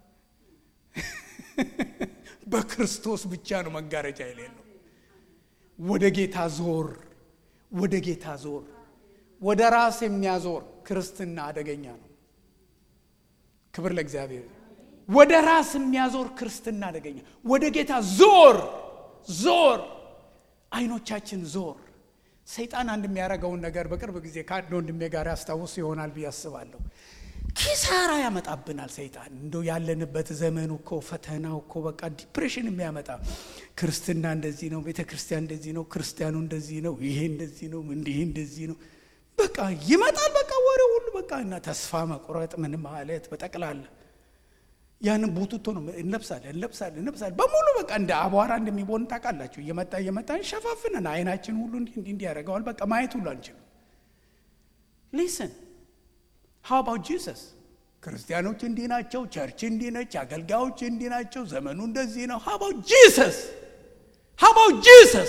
በክርስቶስ ብቻ ነው መጋረጃ የሌለው ወደ ጌታ ዞር ወደ ጌታ ዞር ወደ ራስ የሚያዞር ክርስትና አደገኛ ነው ክብር ለእግዚአብሔር ወደ ራስ የሚያዞር ክርስትና አደገኛ ወደ ጌታ ዞር ዞር አይኖቻችን ዞር ሰይጣን አንድ የሚያደርገውን ነገር በቅርብ ጊዜ ከአንድ ወንድሜ ጋር ያስታውስ ይሆናል ብዬ አስባለሁ ኪሳራ ያመጣብናል ሰይጣን። እንደው ያለንበት ዘመኑ እኮ ፈተናው እኮ በቃ ዲፕሬሽን የሚያመጣ ክርስትና እንደዚህ ነው፣ ቤተ ክርስቲያን እንደዚህ ነው፣ ክርስቲያኑ እንደዚህ ነው፣ ይሄ እንደዚህ ነው፣ እንዲህ እንደዚህ ነው። በቃ ይመጣል። በቃ ወሬ ሁሉ በቃ እና ተስፋ መቁረጥ ምን ማለት በጠቅላላ ያንን ቡቱቶ ነው እንለብሳለን እንለብሳለን እንለብሳለን በሙሉ በቃ እንደ አቧራ እንደሚቦን ታውቃላችሁ። እየመጣ እየመጣ እንሸፋፍነን አይናችን ሁሉ እንዲህ እንዲህ እንዲህ ያደርገዋል። በቃ ማየት ሁሉ አንችልም። ሊስን ሃው አባውት ጂሰስ ክርስቲያኖች እንዲህ ናቸው፣ ቸርች እንዲህ ነች፣ አገልጋዮች እንዲህ ናቸው፣ ዘመኑ እንደዚህ ነው። ሃው አባውት ጂሰስ ሃው አባውት ጂሰስ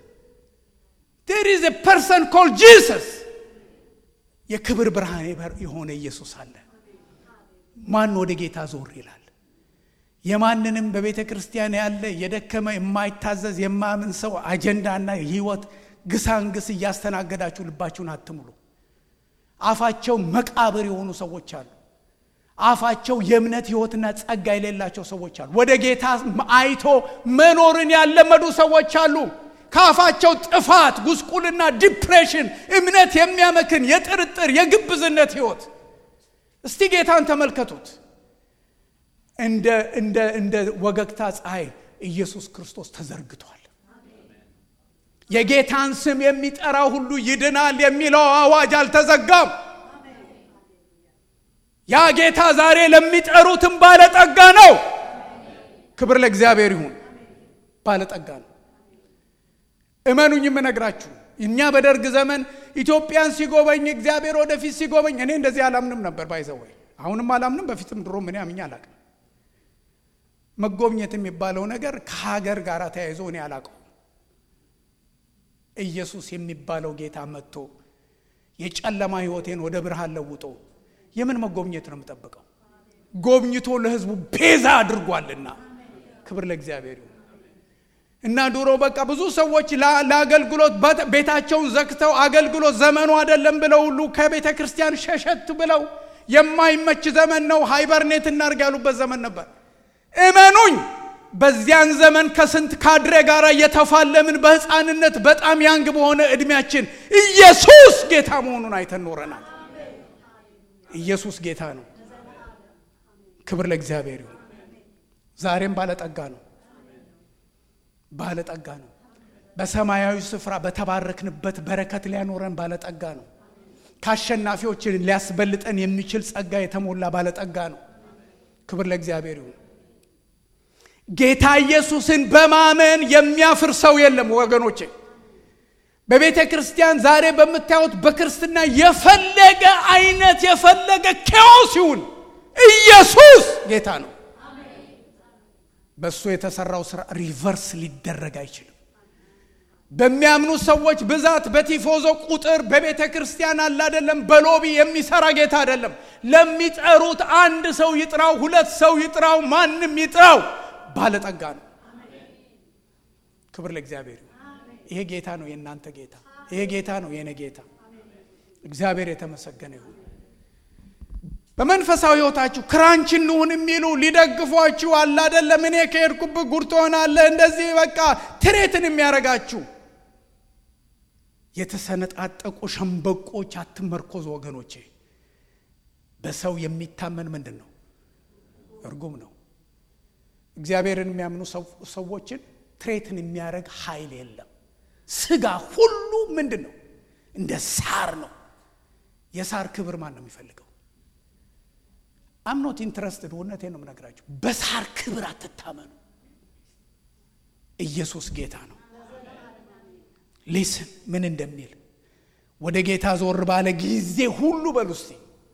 ዴር ኢዝ ኤ ፐርሰን ኮልድ ጂሰስ የክብር ብርሃን የሆነ ኢየሱስ አለ። ማን ወደ ጌታ ዞር ይላል? የማንንም በቤተ ክርስቲያን ያለ የደከመ የማይታዘዝ የማያምን ሰው አጀንዳና ህይወት ግሳንግስ እያስተናገዳችሁ ልባችሁን አትሙሉ። አፋቸው መቃብር የሆኑ ሰዎች አሉ። አፋቸው የእምነት ህይወትና ጸጋ የሌላቸው ሰዎች አሉ። ወደ ጌታ አይቶ መኖርን ያለመዱ ሰዎች አሉ። ከአፋቸው ጥፋት፣ ጉስቁልና፣ ዲፕሬሽን፣ እምነት የሚያመክን የጥርጥር የግብዝነት ህይወት እስቲ ጌታን ተመልከቱት። እንደ እንደ እንደ ወገግታ ፀሐይ ኢየሱስ ክርስቶስ ተዘርግቷል። የጌታን ስም የሚጠራ ሁሉ ይድናል የሚለው አዋጅ አልተዘጋም። ያ ጌታ ዛሬ ለሚጠሩትም ባለጠጋ ነው። ክብር ለእግዚአብሔር ይሁን። ባለጠጋ ነው። እመኑኝ የምነግራችሁ እኛ በደርግ ዘመን ኢትዮጵያን ሲጎበኝ እግዚአብሔር ወደፊት ሲጎበኝ እኔ እንደዚህ አላምንም ነበር ባይዘወይ አሁንም አላምንም በፊትም ድሮ ምን ያምኝ አላቅም መጎብኘት የሚባለው ነገር ከሀገር ጋር ተያይዞ እኔ አላቀው ኢየሱስ የሚባለው ጌታ መጥቶ የጨለማ ህይወቴን ወደ ብርሃን ለውጦ የምን መጎብኘት ነው የምጠብቀው ጎብኝቶ ለህዝቡ ቤዛ አድርጓልና ክብር ለእግዚአብሔር ይሁን እና ድሮ በቃ ብዙ ሰዎች ለአገልግሎት ቤታቸውን ዘግተው አገልግሎት ዘመኑ አይደለም ብለው ሁሉ ከቤተ ክርስቲያን ሸሸት ብለው የማይመች ዘመን ነው ሃይበርኔት እናርግ ያሉበት ዘመን ነበር። እመኑኝ በዚያን ዘመን ከስንት ካድሬ ጋር እየተፋለምን በህፃንነት በጣም ያንግ በሆነ እድሜያችን ኢየሱስ ጌታ መሆኑን አይተን ኖረናል። ኢየሱስ ጌታ ነው። ክብር ለእግዚአብሔር ይሁን። ዛሬም ባለጠጋ ነው። ባለጠጋ ነው። በሰማያዊ ስፍራ በተባረክንበት በረከት ሊያኖረን ባለጠጋ ነው። ከአሸናፊዎችን ሊያስበልጠን የሚችል ጸጋ የተሞላ ባለጠጋ ነው። ክብር ለእግዚአብሔር ይሁን። ጌታ ኢየሱስን በማመን የሚያፍር ሰው የለም ወገኖቼ። በቤተ ክርስቲያን ዛሬ በምታዩት በክርስትና የፈለገ አይነት የፈለገ ኬዎስ ይሁን ኢየሱስ ጌታ ነው። በእሱ የተሰራው ስራ ሪቨርስ ሊደረግ አይችልም። በሚያምኑ ሰዎች ብዛት በቲፎዞ ቁጥር በቤተ ክርስቲያን አለ አይደለም፣ በሎቢ የሚሰራ ጌታ አይደለም። ለሚጠሩት አንድ ሰው ይጥራው፣ ሁለት ሰው ይጥራው፣ ማንም ይጥራው ባለጠጋ ነው። ክብር ለእግዚአብሔር ይሁን። ይሄ ጌታ ነው የእናንተ ጌታ። ይሄ ጌታ ነው የእኔ ጌታ። እግዚአብሔር የተመሰገነ ይሁን። በመንፈሳዊ ህይወታችሁ ክራንች እንሁን የሚሉ ሊደግፏችሁ አለ አይደለም። እኔ ከሄድኩብህ ጉድ ትሆናለህ፣ እንደዚህ በቃ ትሬትን የሚያደርጋችሁ የተሰነጣጠቁ ሸምበቆች አትመርኮዝ ወገኖቼ። በሰው የሚታመን ምንድን ነው? እርጉም ነው። እግዚአብሔርን የሚያምኑ ሰዎችን ትሬትን የሚያደርግ ኃይል የለም። ስጋ ሁሉ ምንድን ነው? እንደ ሳር ነው። የሳር ክብር ማን ነው የሚፈልገው? አምኖት ኢንትረስትድ እውነቴ ነው የምነግራችሁ። በሳር ክብር አትታመኑ። ኢየሱስ ጌታ ነው። ሊስን ምን እንደሚል ወደ ጌታ ዞር ባለ ጊዜ ሁሉ በሉ እስቲ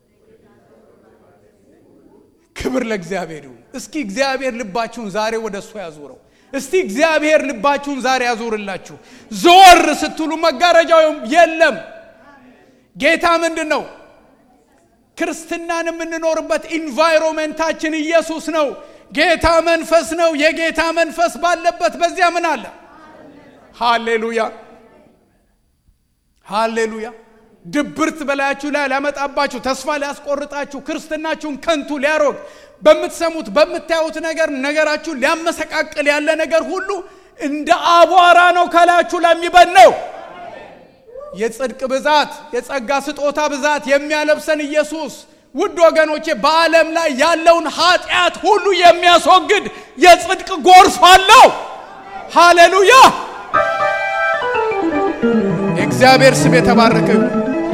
ክብር ለእግዚአብሔር ይሁን። እስኪ እግዚአብሔር ልባችሁን ዛሬ ወደ እሱ ያዙረው። እስቲ እግዚአብሔር ልባችሁን ዛሬ ያዙርላችሁ። ዞር ስትሉ መጋረጃው የለም። ጌታ ምንድን ነው? ክርስትናን የምንኖርበት ኢንቫይሮሜንታችን ኢየሱስ ነው። ጌታ መንፈስ ነው። የጌታ መንፈስ ባለበት በዚያ ምን አለ? ሃሌሉያ ሃሌሉያ። ድብርት በላያችሁ ላይ ሊያመጣባችሁ፣ ተስፋ ሊያስቆርጣችሁ፣ ክርስትናችሁን ከንቱ ሊያሮግ በምትሰሙት በምታዩት ነገር ነገራችሁን ሊያመሰቃቅል ያለ ነገር ሁሉ እንደ አቧራ ነው ከላያችሁ ላይ የሚበነው። የጽድቅ ብዛት የጸጋ ስጦታ ብዛት የሚያለብሰን ኢየሱስ ውድ ወገኖቼ በዓለም ላይ ያለውን ኃጢአት ሁሉ የሚያስወግድ የጽድቅ ጎርፍ አለው። ሃሌሉያ! የእግዚአብሔር ስም የተባረከ ይሁን።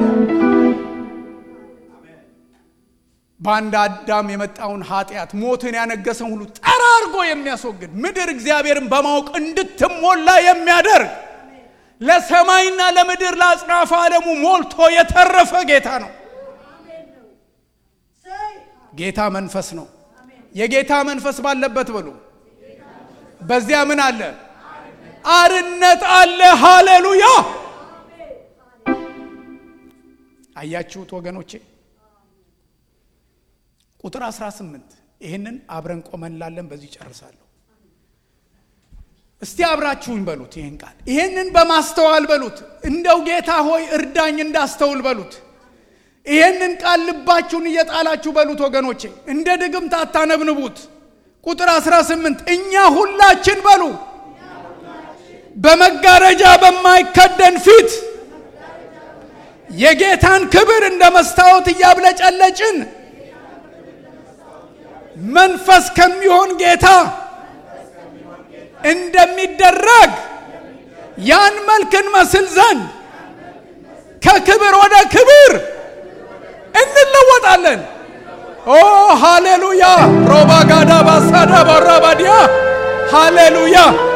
በአንድ አዳም የመጣውን ኃጢአት ሞትን ያነገሰውን ሁሉ ጠራርጎ የሚያስወግድ ምድር እግዚአብሔርን በማወቅ እንድትሞላ የሚያደርግ ለሰማይና ለምድር ለአጽናፈ ዓለሙ ሞልቶ የተረፈ ጌታ ነው። ጌታ መንፈስ ነው። የጌታ መንፈስ ባለበት ብሉ በዚያ ምን አለ? አርነት አለ። ሃሌሉያ! አያችሁት ወገኖቼ? ቁጥር 18 ይህንን አብረን ቆመን ላለን በዚህ ጨርሳለሁ። እስቲ አብራችሁኝ በሉት ይህን ቃል ይህንን በማስተዋል በሉት። እንደው ጌታ ሆይ እርዳኝ እንዳስተውል በሉት። ይህንን ቃል ልባችሁን እየጣላችሁ በሉት ወገኖቼ፣ እንደ ድግምት አታነብንቡት። ቁጥር 18 እኛ ሁላችን በሉ በመጋረጃ በማይከደን ፊት የጌታን ክብር እንደ መስታወት እያብለጨለጭን መንፈስ ከሚሆን ጌታ እንደሚደረግ ያን መልክ እንመስል ዘንድ ከክብር ወደ ክብር እንለወጣለን። ኦ ሃሌሉያ! ሮባጋዳ ባሳዳ ባራባዲያ ሃሌሉያ!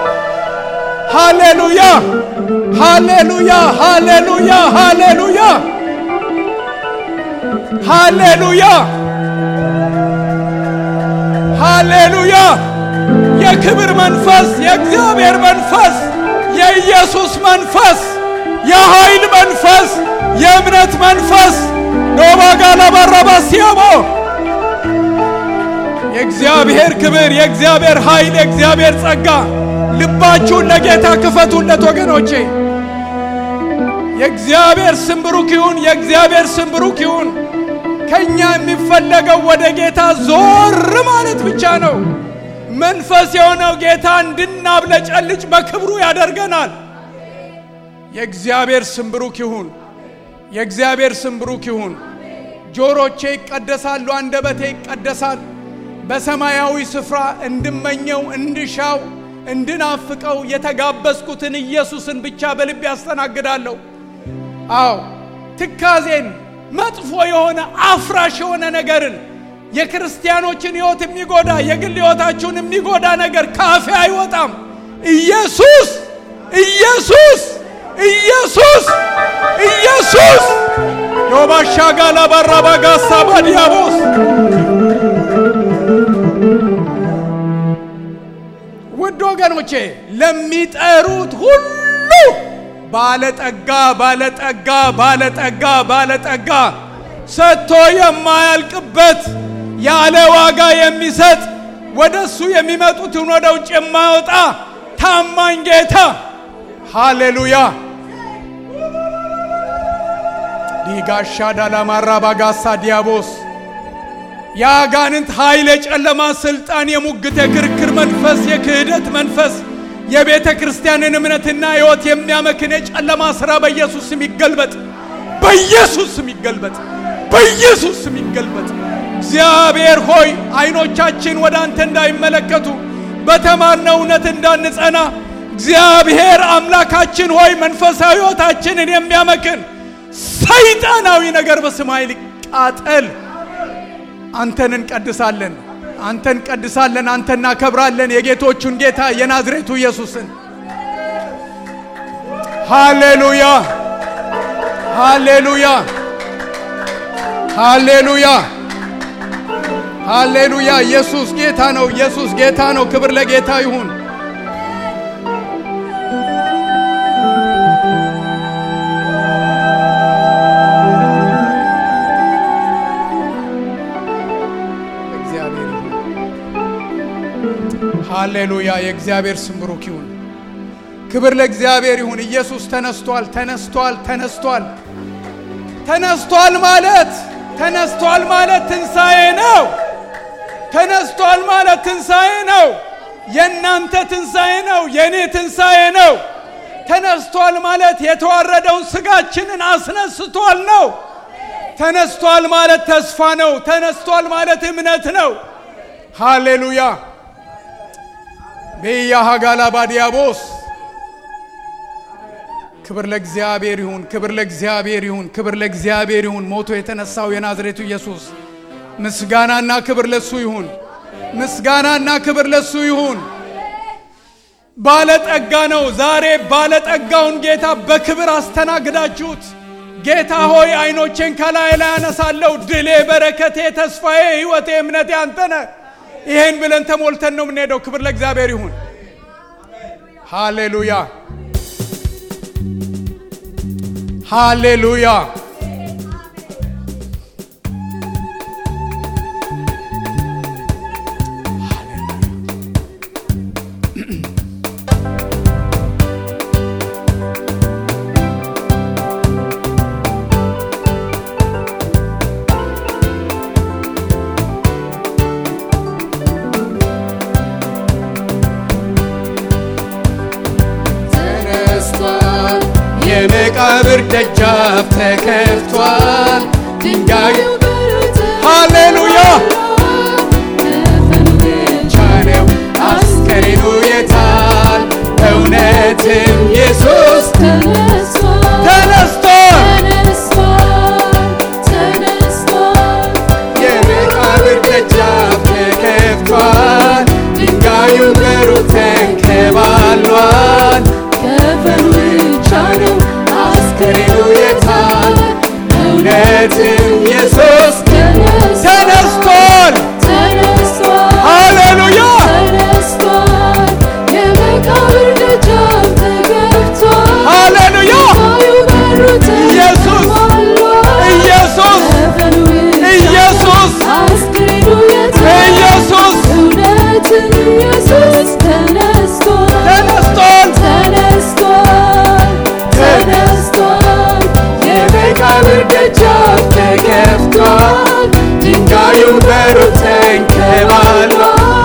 ሃሌሉያ! ሃሌሉያ! ሃሌሉያ! ሃሌሉያ! ሃሌሉያ! ሃሌሉያ! የክብር መንፈስ፣ የእግዚአብሔር መንፈስ፣ የኢየሱስ መንፈስ፣ የኃይል መንፈስ፣ የእምነት መንፈስ ዶባጋላ ባራባ ሲያቦ የእግዚአብሔር ክብር፣ የእግዚአብሔር ኃይል፣ የእግዚአብሔር ጸጋ ልባችሁን ለጌታ ክፈቱለት ወገኖቼ። የእግዚአብሔር ስም ብሩክ ይሁን። የእግዚአብሔር ስም ብሩክ ይሁን። ከኛ የሚፈለገው ወደ ጌታ ዞር ማለት ብቻ ነው። መንፈስ የሆነው ጌታ እንድናብለጨልጭ በክብሩ ያደርገናል። የእግዚአብሔር ስም ብሩክ ይሁን። የእግዚአብሔር ስም ብሩክ ይሁን። ጆሮቼ ይቀደሳሉ፣ አንደበቴ ይቀደሳል። በሰማያዊ ስፍራ እንድመኘው፣ እንድሻው፣ እንድናፍቀው የተጋበዝኩትን ኢየሱስን ብቻ በልቤ ያስተናግዳለሁ። አዎ ትካዜን፣ መጥፎ የሆነ አፍራሽ የሆነ ነገርን የክርስቲያኖችን ሕይወት የሚጎዳ የግል ሕይወታችሁን የሚጎዳ ነገር ካፌ አይወጣም። ኢየሱስ ኢየሱስ ኢየሱስ ኢየሱስ ዮባሻጋላ ባራባጋሳ ባዲያቦስ ውድ ወገኖቼ ለሚጠሩት ሁሉ ባለጠጋ ባለጠጋ ባለጠጋ ባለጠጋ ሰጥቶ የማያልቅበት ያለ ዋጋ የሚሰጥ ወደ እሱ የሚመጡትን ወደ ውጭ የማያወጣ ታማኝ ጌታ ሃሌሉያ ዲጋሻ ዳላማራ ባጋሳ ዲያቦስ የአጋንንት ኃይል፣ የጨለማ ስልጣን፣ የሙግት፣ የክርክር መንፈስ፣ የክህደት መንፈስ የቤተ ክርስቲያንን እምነትና ሕይወት የሚያመክን የጨለማ ሥራ በኢየሱስ ስም ይገልበጥ፣ በኢየሱስ ስም ይገልበጥ፣ በኢየሱስ ስም ይገልበጥ። እግዚአብሔር ሆይ አይኖቻችን ወደ አንተ እንዳይመለከቱ በተማርነው እውነት እንዳንጸና እግዚአብሔር አምላካችን ሆይ መንፈሳዊ ሕይወታችንን የሚያመክን ሰይጣናዊ ነገር በሰማይ ሊቃጠል። አንተን እንቀድሳለን፣ አንተን እንቀድሳለን፣ አንተ እናከብራለን። የጌቶቹን ጌታ የናዝሬቱ ኢየሱስን ሃሌሉያ፣ ሃሌሉያ፣ ሃሌሉያ፣ ሃሌሉያ። ኢየሱስ ጌታ ነው። ኢየሱስ ጌታ ነው። ክብር ለጌታ ይሁን። እግዚአብሔር ይሁን። ሃሌሉያ። የእግዚአብሔር ስም ብሩክ ይሁን። ክብር ለእግዚአብሔር ይሁን። ኢየሱስ ተነስቷል፣ ተነስቷል፣ ተነስቷል። ተነስቷል ማለት ተነስቷል ማለት ትንሣኤ ነው። ተነስቷል ማለት ትንሣኤ ነው። የእናንተ ትንሣኤ ነው። የእኔ ትንሣኤ ነው። ተነስቷል ማለት የተዋረደውን ስጋችንን አስነስቷል ነው። ተነስቷል ማለት ተስፋ ነው። ተነስቷል ማለት እምነት ነው። ሃሌሉያ ቤያ ሀጋላ ባዲያቦስ ክብር ለእግዚአብሔር ይሁን፣ ክብር ለእግዚአብሔር ይሁን፣ ክብር ለእግዚአብሔር ይሁን። ሞቶ የተነሳው የናዝሬቱ ኢየሱስ ምስጋናና ክብር ለሱ ይሁን፣ ምስጋናና ክብር ለሱ ይሁን። ባለጠጋ ነው። ዛሬ ባለጠጋውን ጌታ በክብር አስተናግዳችሁት። ጌታ ሆይ አይኖቼን ከላይ ላይ አነሳለሁ። ድሌ፣ በረከቴ፣ ተስፋዬ፣ ሕይወቴ፣ እምነቴ አንተነ ይሄን ብለን ተሞልተን ነው የምንሄደው። ክብር ለእግዚአብሔር ይሁን። ሃሌሉያ ሃሌሉያ። ተነስቷል፣ የመቃብር ደጃፍ ተከፍቷል፣ ድንጋዩ ሃሌሉያ ቻለው አስከሬኑ የታል? እውነትም ኢየሱስ ተነስቷል፣ የመቃብር ደጃፍ ተከፍቷል፣ ድንጋዩ በሩ ተንከባሏል። አስከሬኑ የታል? እውነትም ኢየሱስ ተነስቷል። ሃሌሉያ ሃሌሉያ ኢየሱስ ኢየሱስ ኢየሱስ ኢየሱስ ተነስቷል። የመቃብር ደጃፍ ተከፍቷል፣ ድንጋዩ በሩ ተንከባሏል።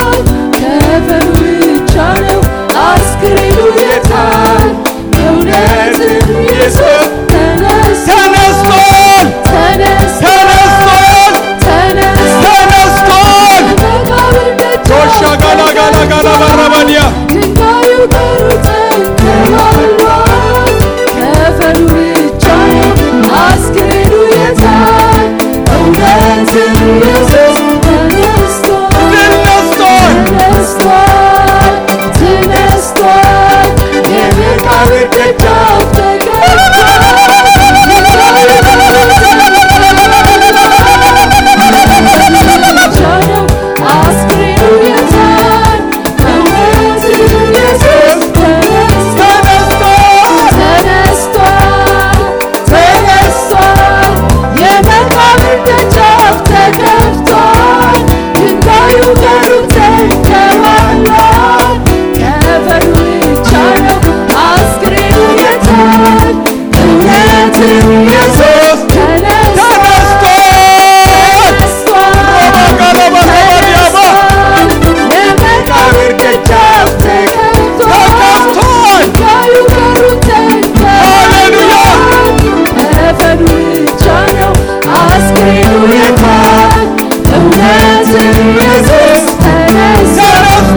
አስክሬኑ የታል? እውነትም ኢየሱስ ተነስቷል። ተነስቷል። ተነስቷል። ቶሻ ጋላ ጋላ ጋላ ባራባዲያ ድንጋዩ በሩ ተንከባሏል። ከፈኑ ብቻ ነው አስክሬኑ የታል? እውነትም ኢየሱስ ተነስቷል። ድል ነስቷል። ተነስቷል። ተነስቷል። የመቃብር ደጃፍ ተነስቷል። ኢየሱስ ተነስቷል። ጋላ ባራባዲያባ የመቃብር ደጃፍ ተከፍቷል። ሃሌሉያ አስክሬኑ የታል? እውነትም ኢየሱስ ተነስቷል።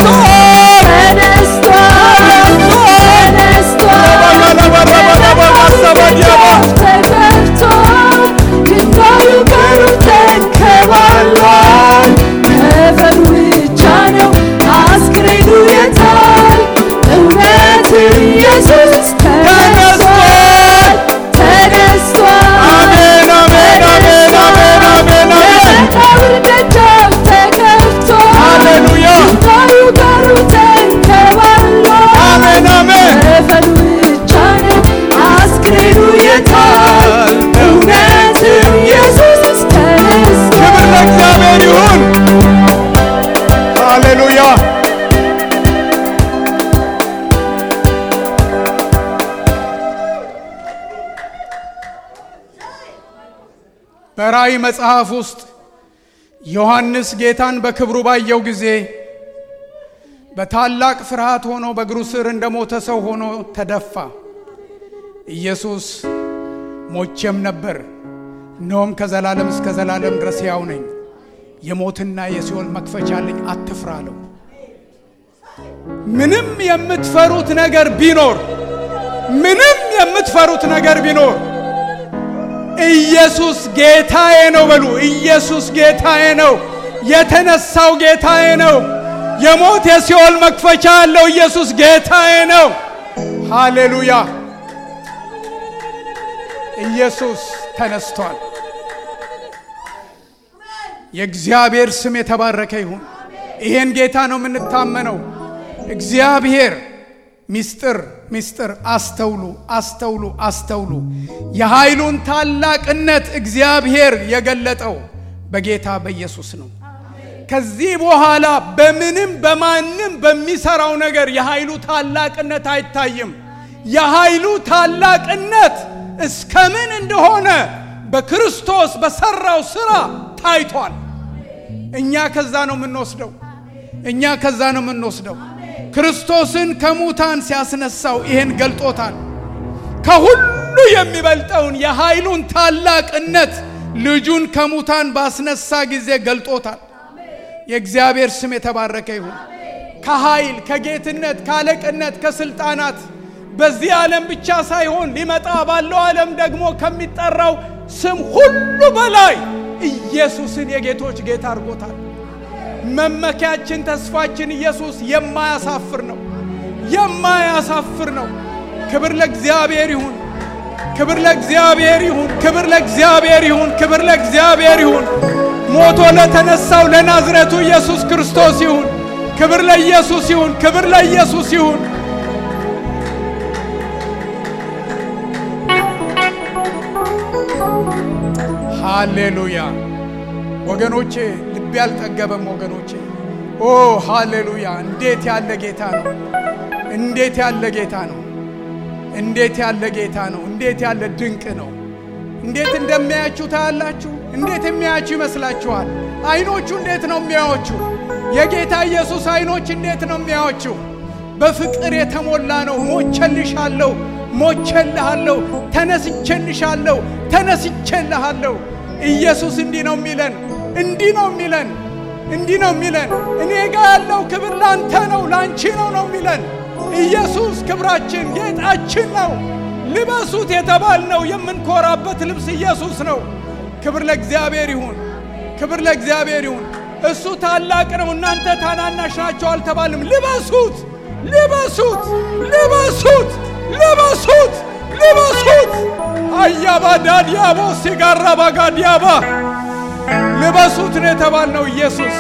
ተነስቷል። ተነስቷል። ጋላ ባራባዲያባ ማሳባዲያባ ተከፍቷል። ድንጋዩ በሩ ተንከባሏል። ከፈኑ ብቻ ነው አስክሬኑ የታል? እውነትም ኢየሱስ ተነስቷል። ተነስቷል። አሜን አሜን አሜን አሜን አሜን አሜን የመቃብር ደጃፍ ተከፍቷል። ሃሌሉያ ድንጋዩ በሩ ተንከባሏል። አሜን አሜን ከፈኑ ብቻ ነው አስክሬኑ የታል? እውነትም ኢየሱስ ተነስቷል። ክብር ለእግዚአብሔር ይሁን። ሃሌሉያ በራእይ መጽሐፍ ውስጥ ዮሐንስ ጌታን በክብሩ ባየው ጊዜ በታላቅ ፍርሃት ሆኖ በእግሩ ስር እንደ ሞተ ሰው ሆኖ ተደፋ። ኢየሱስ ሞቼም ነበር፣ እነሆም ከዘላለም እስከ ዘላለም ድረስ ሕያው ነኝ፣ የሞትና የሲኦል መክፈቻ አለኝ፣ አትፍራ አለው። ምንም የምትፈሩት ነገር ቢኖር ምንም የምትፈሩት ነገር ቢኖር ኢየሱስ ጌታዬ ነው በሉ። ኢየሱስ ጌታዬ ነው። የተነሳው ጌታዬ ነው። የሞት የሲኦል መክፈቻ ያለው ኢየሱስ ጌታዬ ነው። ሃሌሉያ! ኢየሱስ ተነስቷል። የእግዚአብሔር ስም የተባረከ ይሁን። ይሄን ጌታ ነው የምንታመነው። እግዚአብሔር ሚስጥር ሚስጥር አስተውሉ አስተውሉ አስተውሉ። የኃይሉን ታላቅነት እግዚአብሔር የገለጠው በጌታ በኢየሱስ ነው። ከዚህ በኋላ በምንም በማንም በሚሰራው ነገር የኃይሉ ታላቅነት አይታይም። የኃይሉ ታላቅነት እስከምን እንደሆነ በክርስቶስ በሰራው ስራ ታይቷል። እኛ ከዛ ነው የምንወስደው። እኛ ከዛ ነው የምንወስደው። ክርስቶስን ከሙታን ሲያስነሳው ይሄን ገልጦታል። ከሁሉ የሚበልጠውን የኃይሉን ታላቅነት ልጁን ከሙታን ባስነሳ ጊዜ ገልጦታል። የእግዚአብሔር ስም የተባረከ ይሁን። ከኃይል ከጌትነት፣ ከአለቅነት፣ ከስልጣናት በዚህ ዓለም ብቻ ሳይሆን ሊመጣ ባለው ዓለም ደግሞ ከሚጠራው ስም ሁሉ በላይ ኢየሱስን የጌቶች ጌታ አድርጎታል። መመኪያችን ተስፋችን ኢየሱስ የማያሳፍር ነው፣ የማያሳፍር ነው። ክብር ለእግዚአብሔር ይሁን፣ ክብር ለእግዚአብሔር ይሁን፣ ክብር ለእግዚአብሔር ይሁን፣ ክብር ለእግዚአብሔር ይሁን። ሞቶ ለተነሳው ለናዝሬቱ ኢየሱስ ክርስቶስ ይሁን። ክብር ለኢየሱስ ይሁን፣ ክብር ለኢየሱስ ይሁን። ሃሌሉያ ወገኖቼ፣ ልቤ አልጠገበም ወገኖቼ። ኦ ሃሌሉያ! እንዴት ያለ ጌታ ነው! እንዴት ያለ ጌታ ነው! እንዴት ያለ ጌታ ነው! እንዴት ያለ ድንቅ ነው! እንዴት እንደሚያያችሁ ታያላችሁ። እንዴት የሚያያችሁ ይመስላችኋል? አይኖቹ እንዴት ነው የሚያዩችሁ? የጌታ ኢየሱስ አይኖች እንዴት ነው የሚያዩችሁ? በፍቅር የተሞላ ነው። ሞቸልሻለሁ፣ ሞቸልሃለሁ፣ ተነስቼልሻለሁ፣ ተነስቼልሃለሁ። ኢየሱስ እንዲህ ነው የሚለን፣ እንዲህ ነው የሚለን፣ እንዲህ ነው የሚለን። እኔ ጋር ያለው ክብር ላንተ ነው፣ ላንቺ ነው ነው የሚለን። ኢየሱስ ክብራችን፣ ጌጣችን ነው። ልበሱት የተባልነው የምንኮራበት ልብስ ኢየሱስ ነው። ክብር ለእግዚአብሔር ይሁን፣ ክብር ለእግዚአብሔር ይሁን። እሱ ታላቅ ነው፣ እናንተ ታናናሽ ናቸው አልተባልም። ልበሱት፣ ልበሱት፣ ልበሱት፣ ልበሱት፣ ልበሱት። አያባ ዳዲያቦ ሲጋራ ባጋ ዲያባ ልበሱት ነው የተባልነው። ኢየሱስ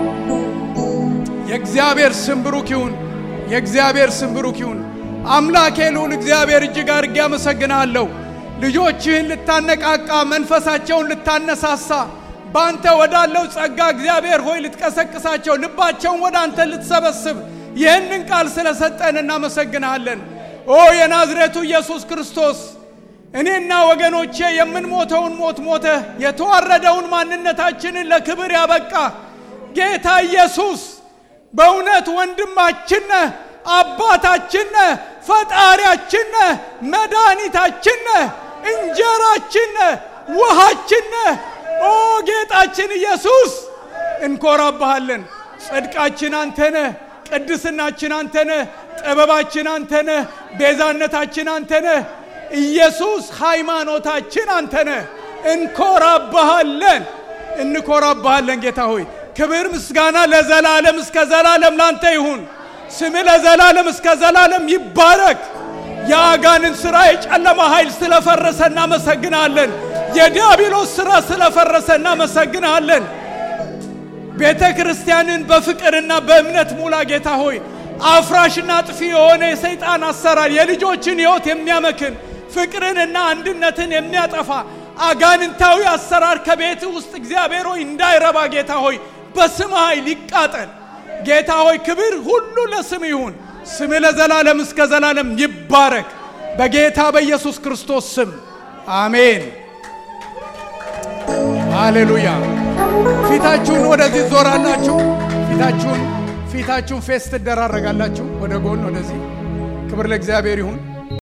የእግዚአብሔር ስም ብሩክ ይሁን። የእግዚአብሔር ስም ብሩክ ይሁን። አምላኬ ልዑል እግዚአብሔር እጅግ አድርጌ አመሰግናለሁ። ልጆችህን ልታነቃቃ መንፈሳቸውን ልታነሳሳ በአንተ ወዳለው ጸጋ እግዚአብሔር ሆይ ልትቀሰቅሳቸው ልባቸውን ወደ አንተ ልትሰበስብ ይህንን ቃል ስለሰጠን እናመሰግንሃለን። ኦ የናዝሬቱ ኢየሱስ ክርስቶስ እኔና ወገኖቼ የምንሞተውን ሞት ሞተ የተዋረደውን ማንነታችንን ለክብር ያበቃ ጌታ ኢየሱስ በእውነት ወንድማችን ነህ፣ አባታችን ነህ፣ ፈጣሪያችን ነህ፣ መድኃኒታችን ነህ፣ እንጀራችን ነህ፣ ውሃችን ነህ። ኦ ጌጣችን ኢየሱስ እንኮራብሃለን። ጽድቃችን አንተ ነህ፣ ቅድስናችን አንተ ነህ፣ ጥበባችን አንተ ነህ፣ ቤዛነታችን አንተ ነህ። ኢየሱስ ሃይማኖታችን አንተ ነህ። እንኮራብሃለን፣ እንኮራብሃለን ጌታ ሆይ ክብር ምስጋና ለዘላለም እስከ ዘላለም ላንተ ይሁን። ስምህ ለዘላለም እስከ ዘላለም ይባረክ። የአጋንን ሥራ የጨለማ ኃይል ስለፈረሰ እናመሰግናለን። የዲያብሎስ ሥራ ስለፈረሰ እናመሰግናለን። ቤተ ክርስቲያንን በፍቅርና በእምነት ሙላ ጌታ ሆይ አፍራሽና ጥፊ የሆነ የሰይጣን አሰራር የልጆችን ሕይወት የሚያመክን ፍቅርንና አንድነትን የሚያጠፋ አጋንንታዊ አሰራር ከቤት ውስጥ እግዚአብሔር ሆይ እንዳይረባ ጌታ ሆይ በስም ኃይል ይቃጠል። ጌታ ሆይ ክብር ሁሉ ለስም ይሁን። ስም ለዘላለም እስከ ዘላለም ይባረክ። በጌታ በኢየሱስ ክርስቶስ ስም አሜን። ሃሌሉያ። ፊታችሁን ወደዚህ ዞራላችሁ። ፊታችሁን ፊታችሁን ፌስ ትደራረጋላችሁ። ወደ ጎን ወደዚህ። ክብር ለእግዚአብሔር ይሁን።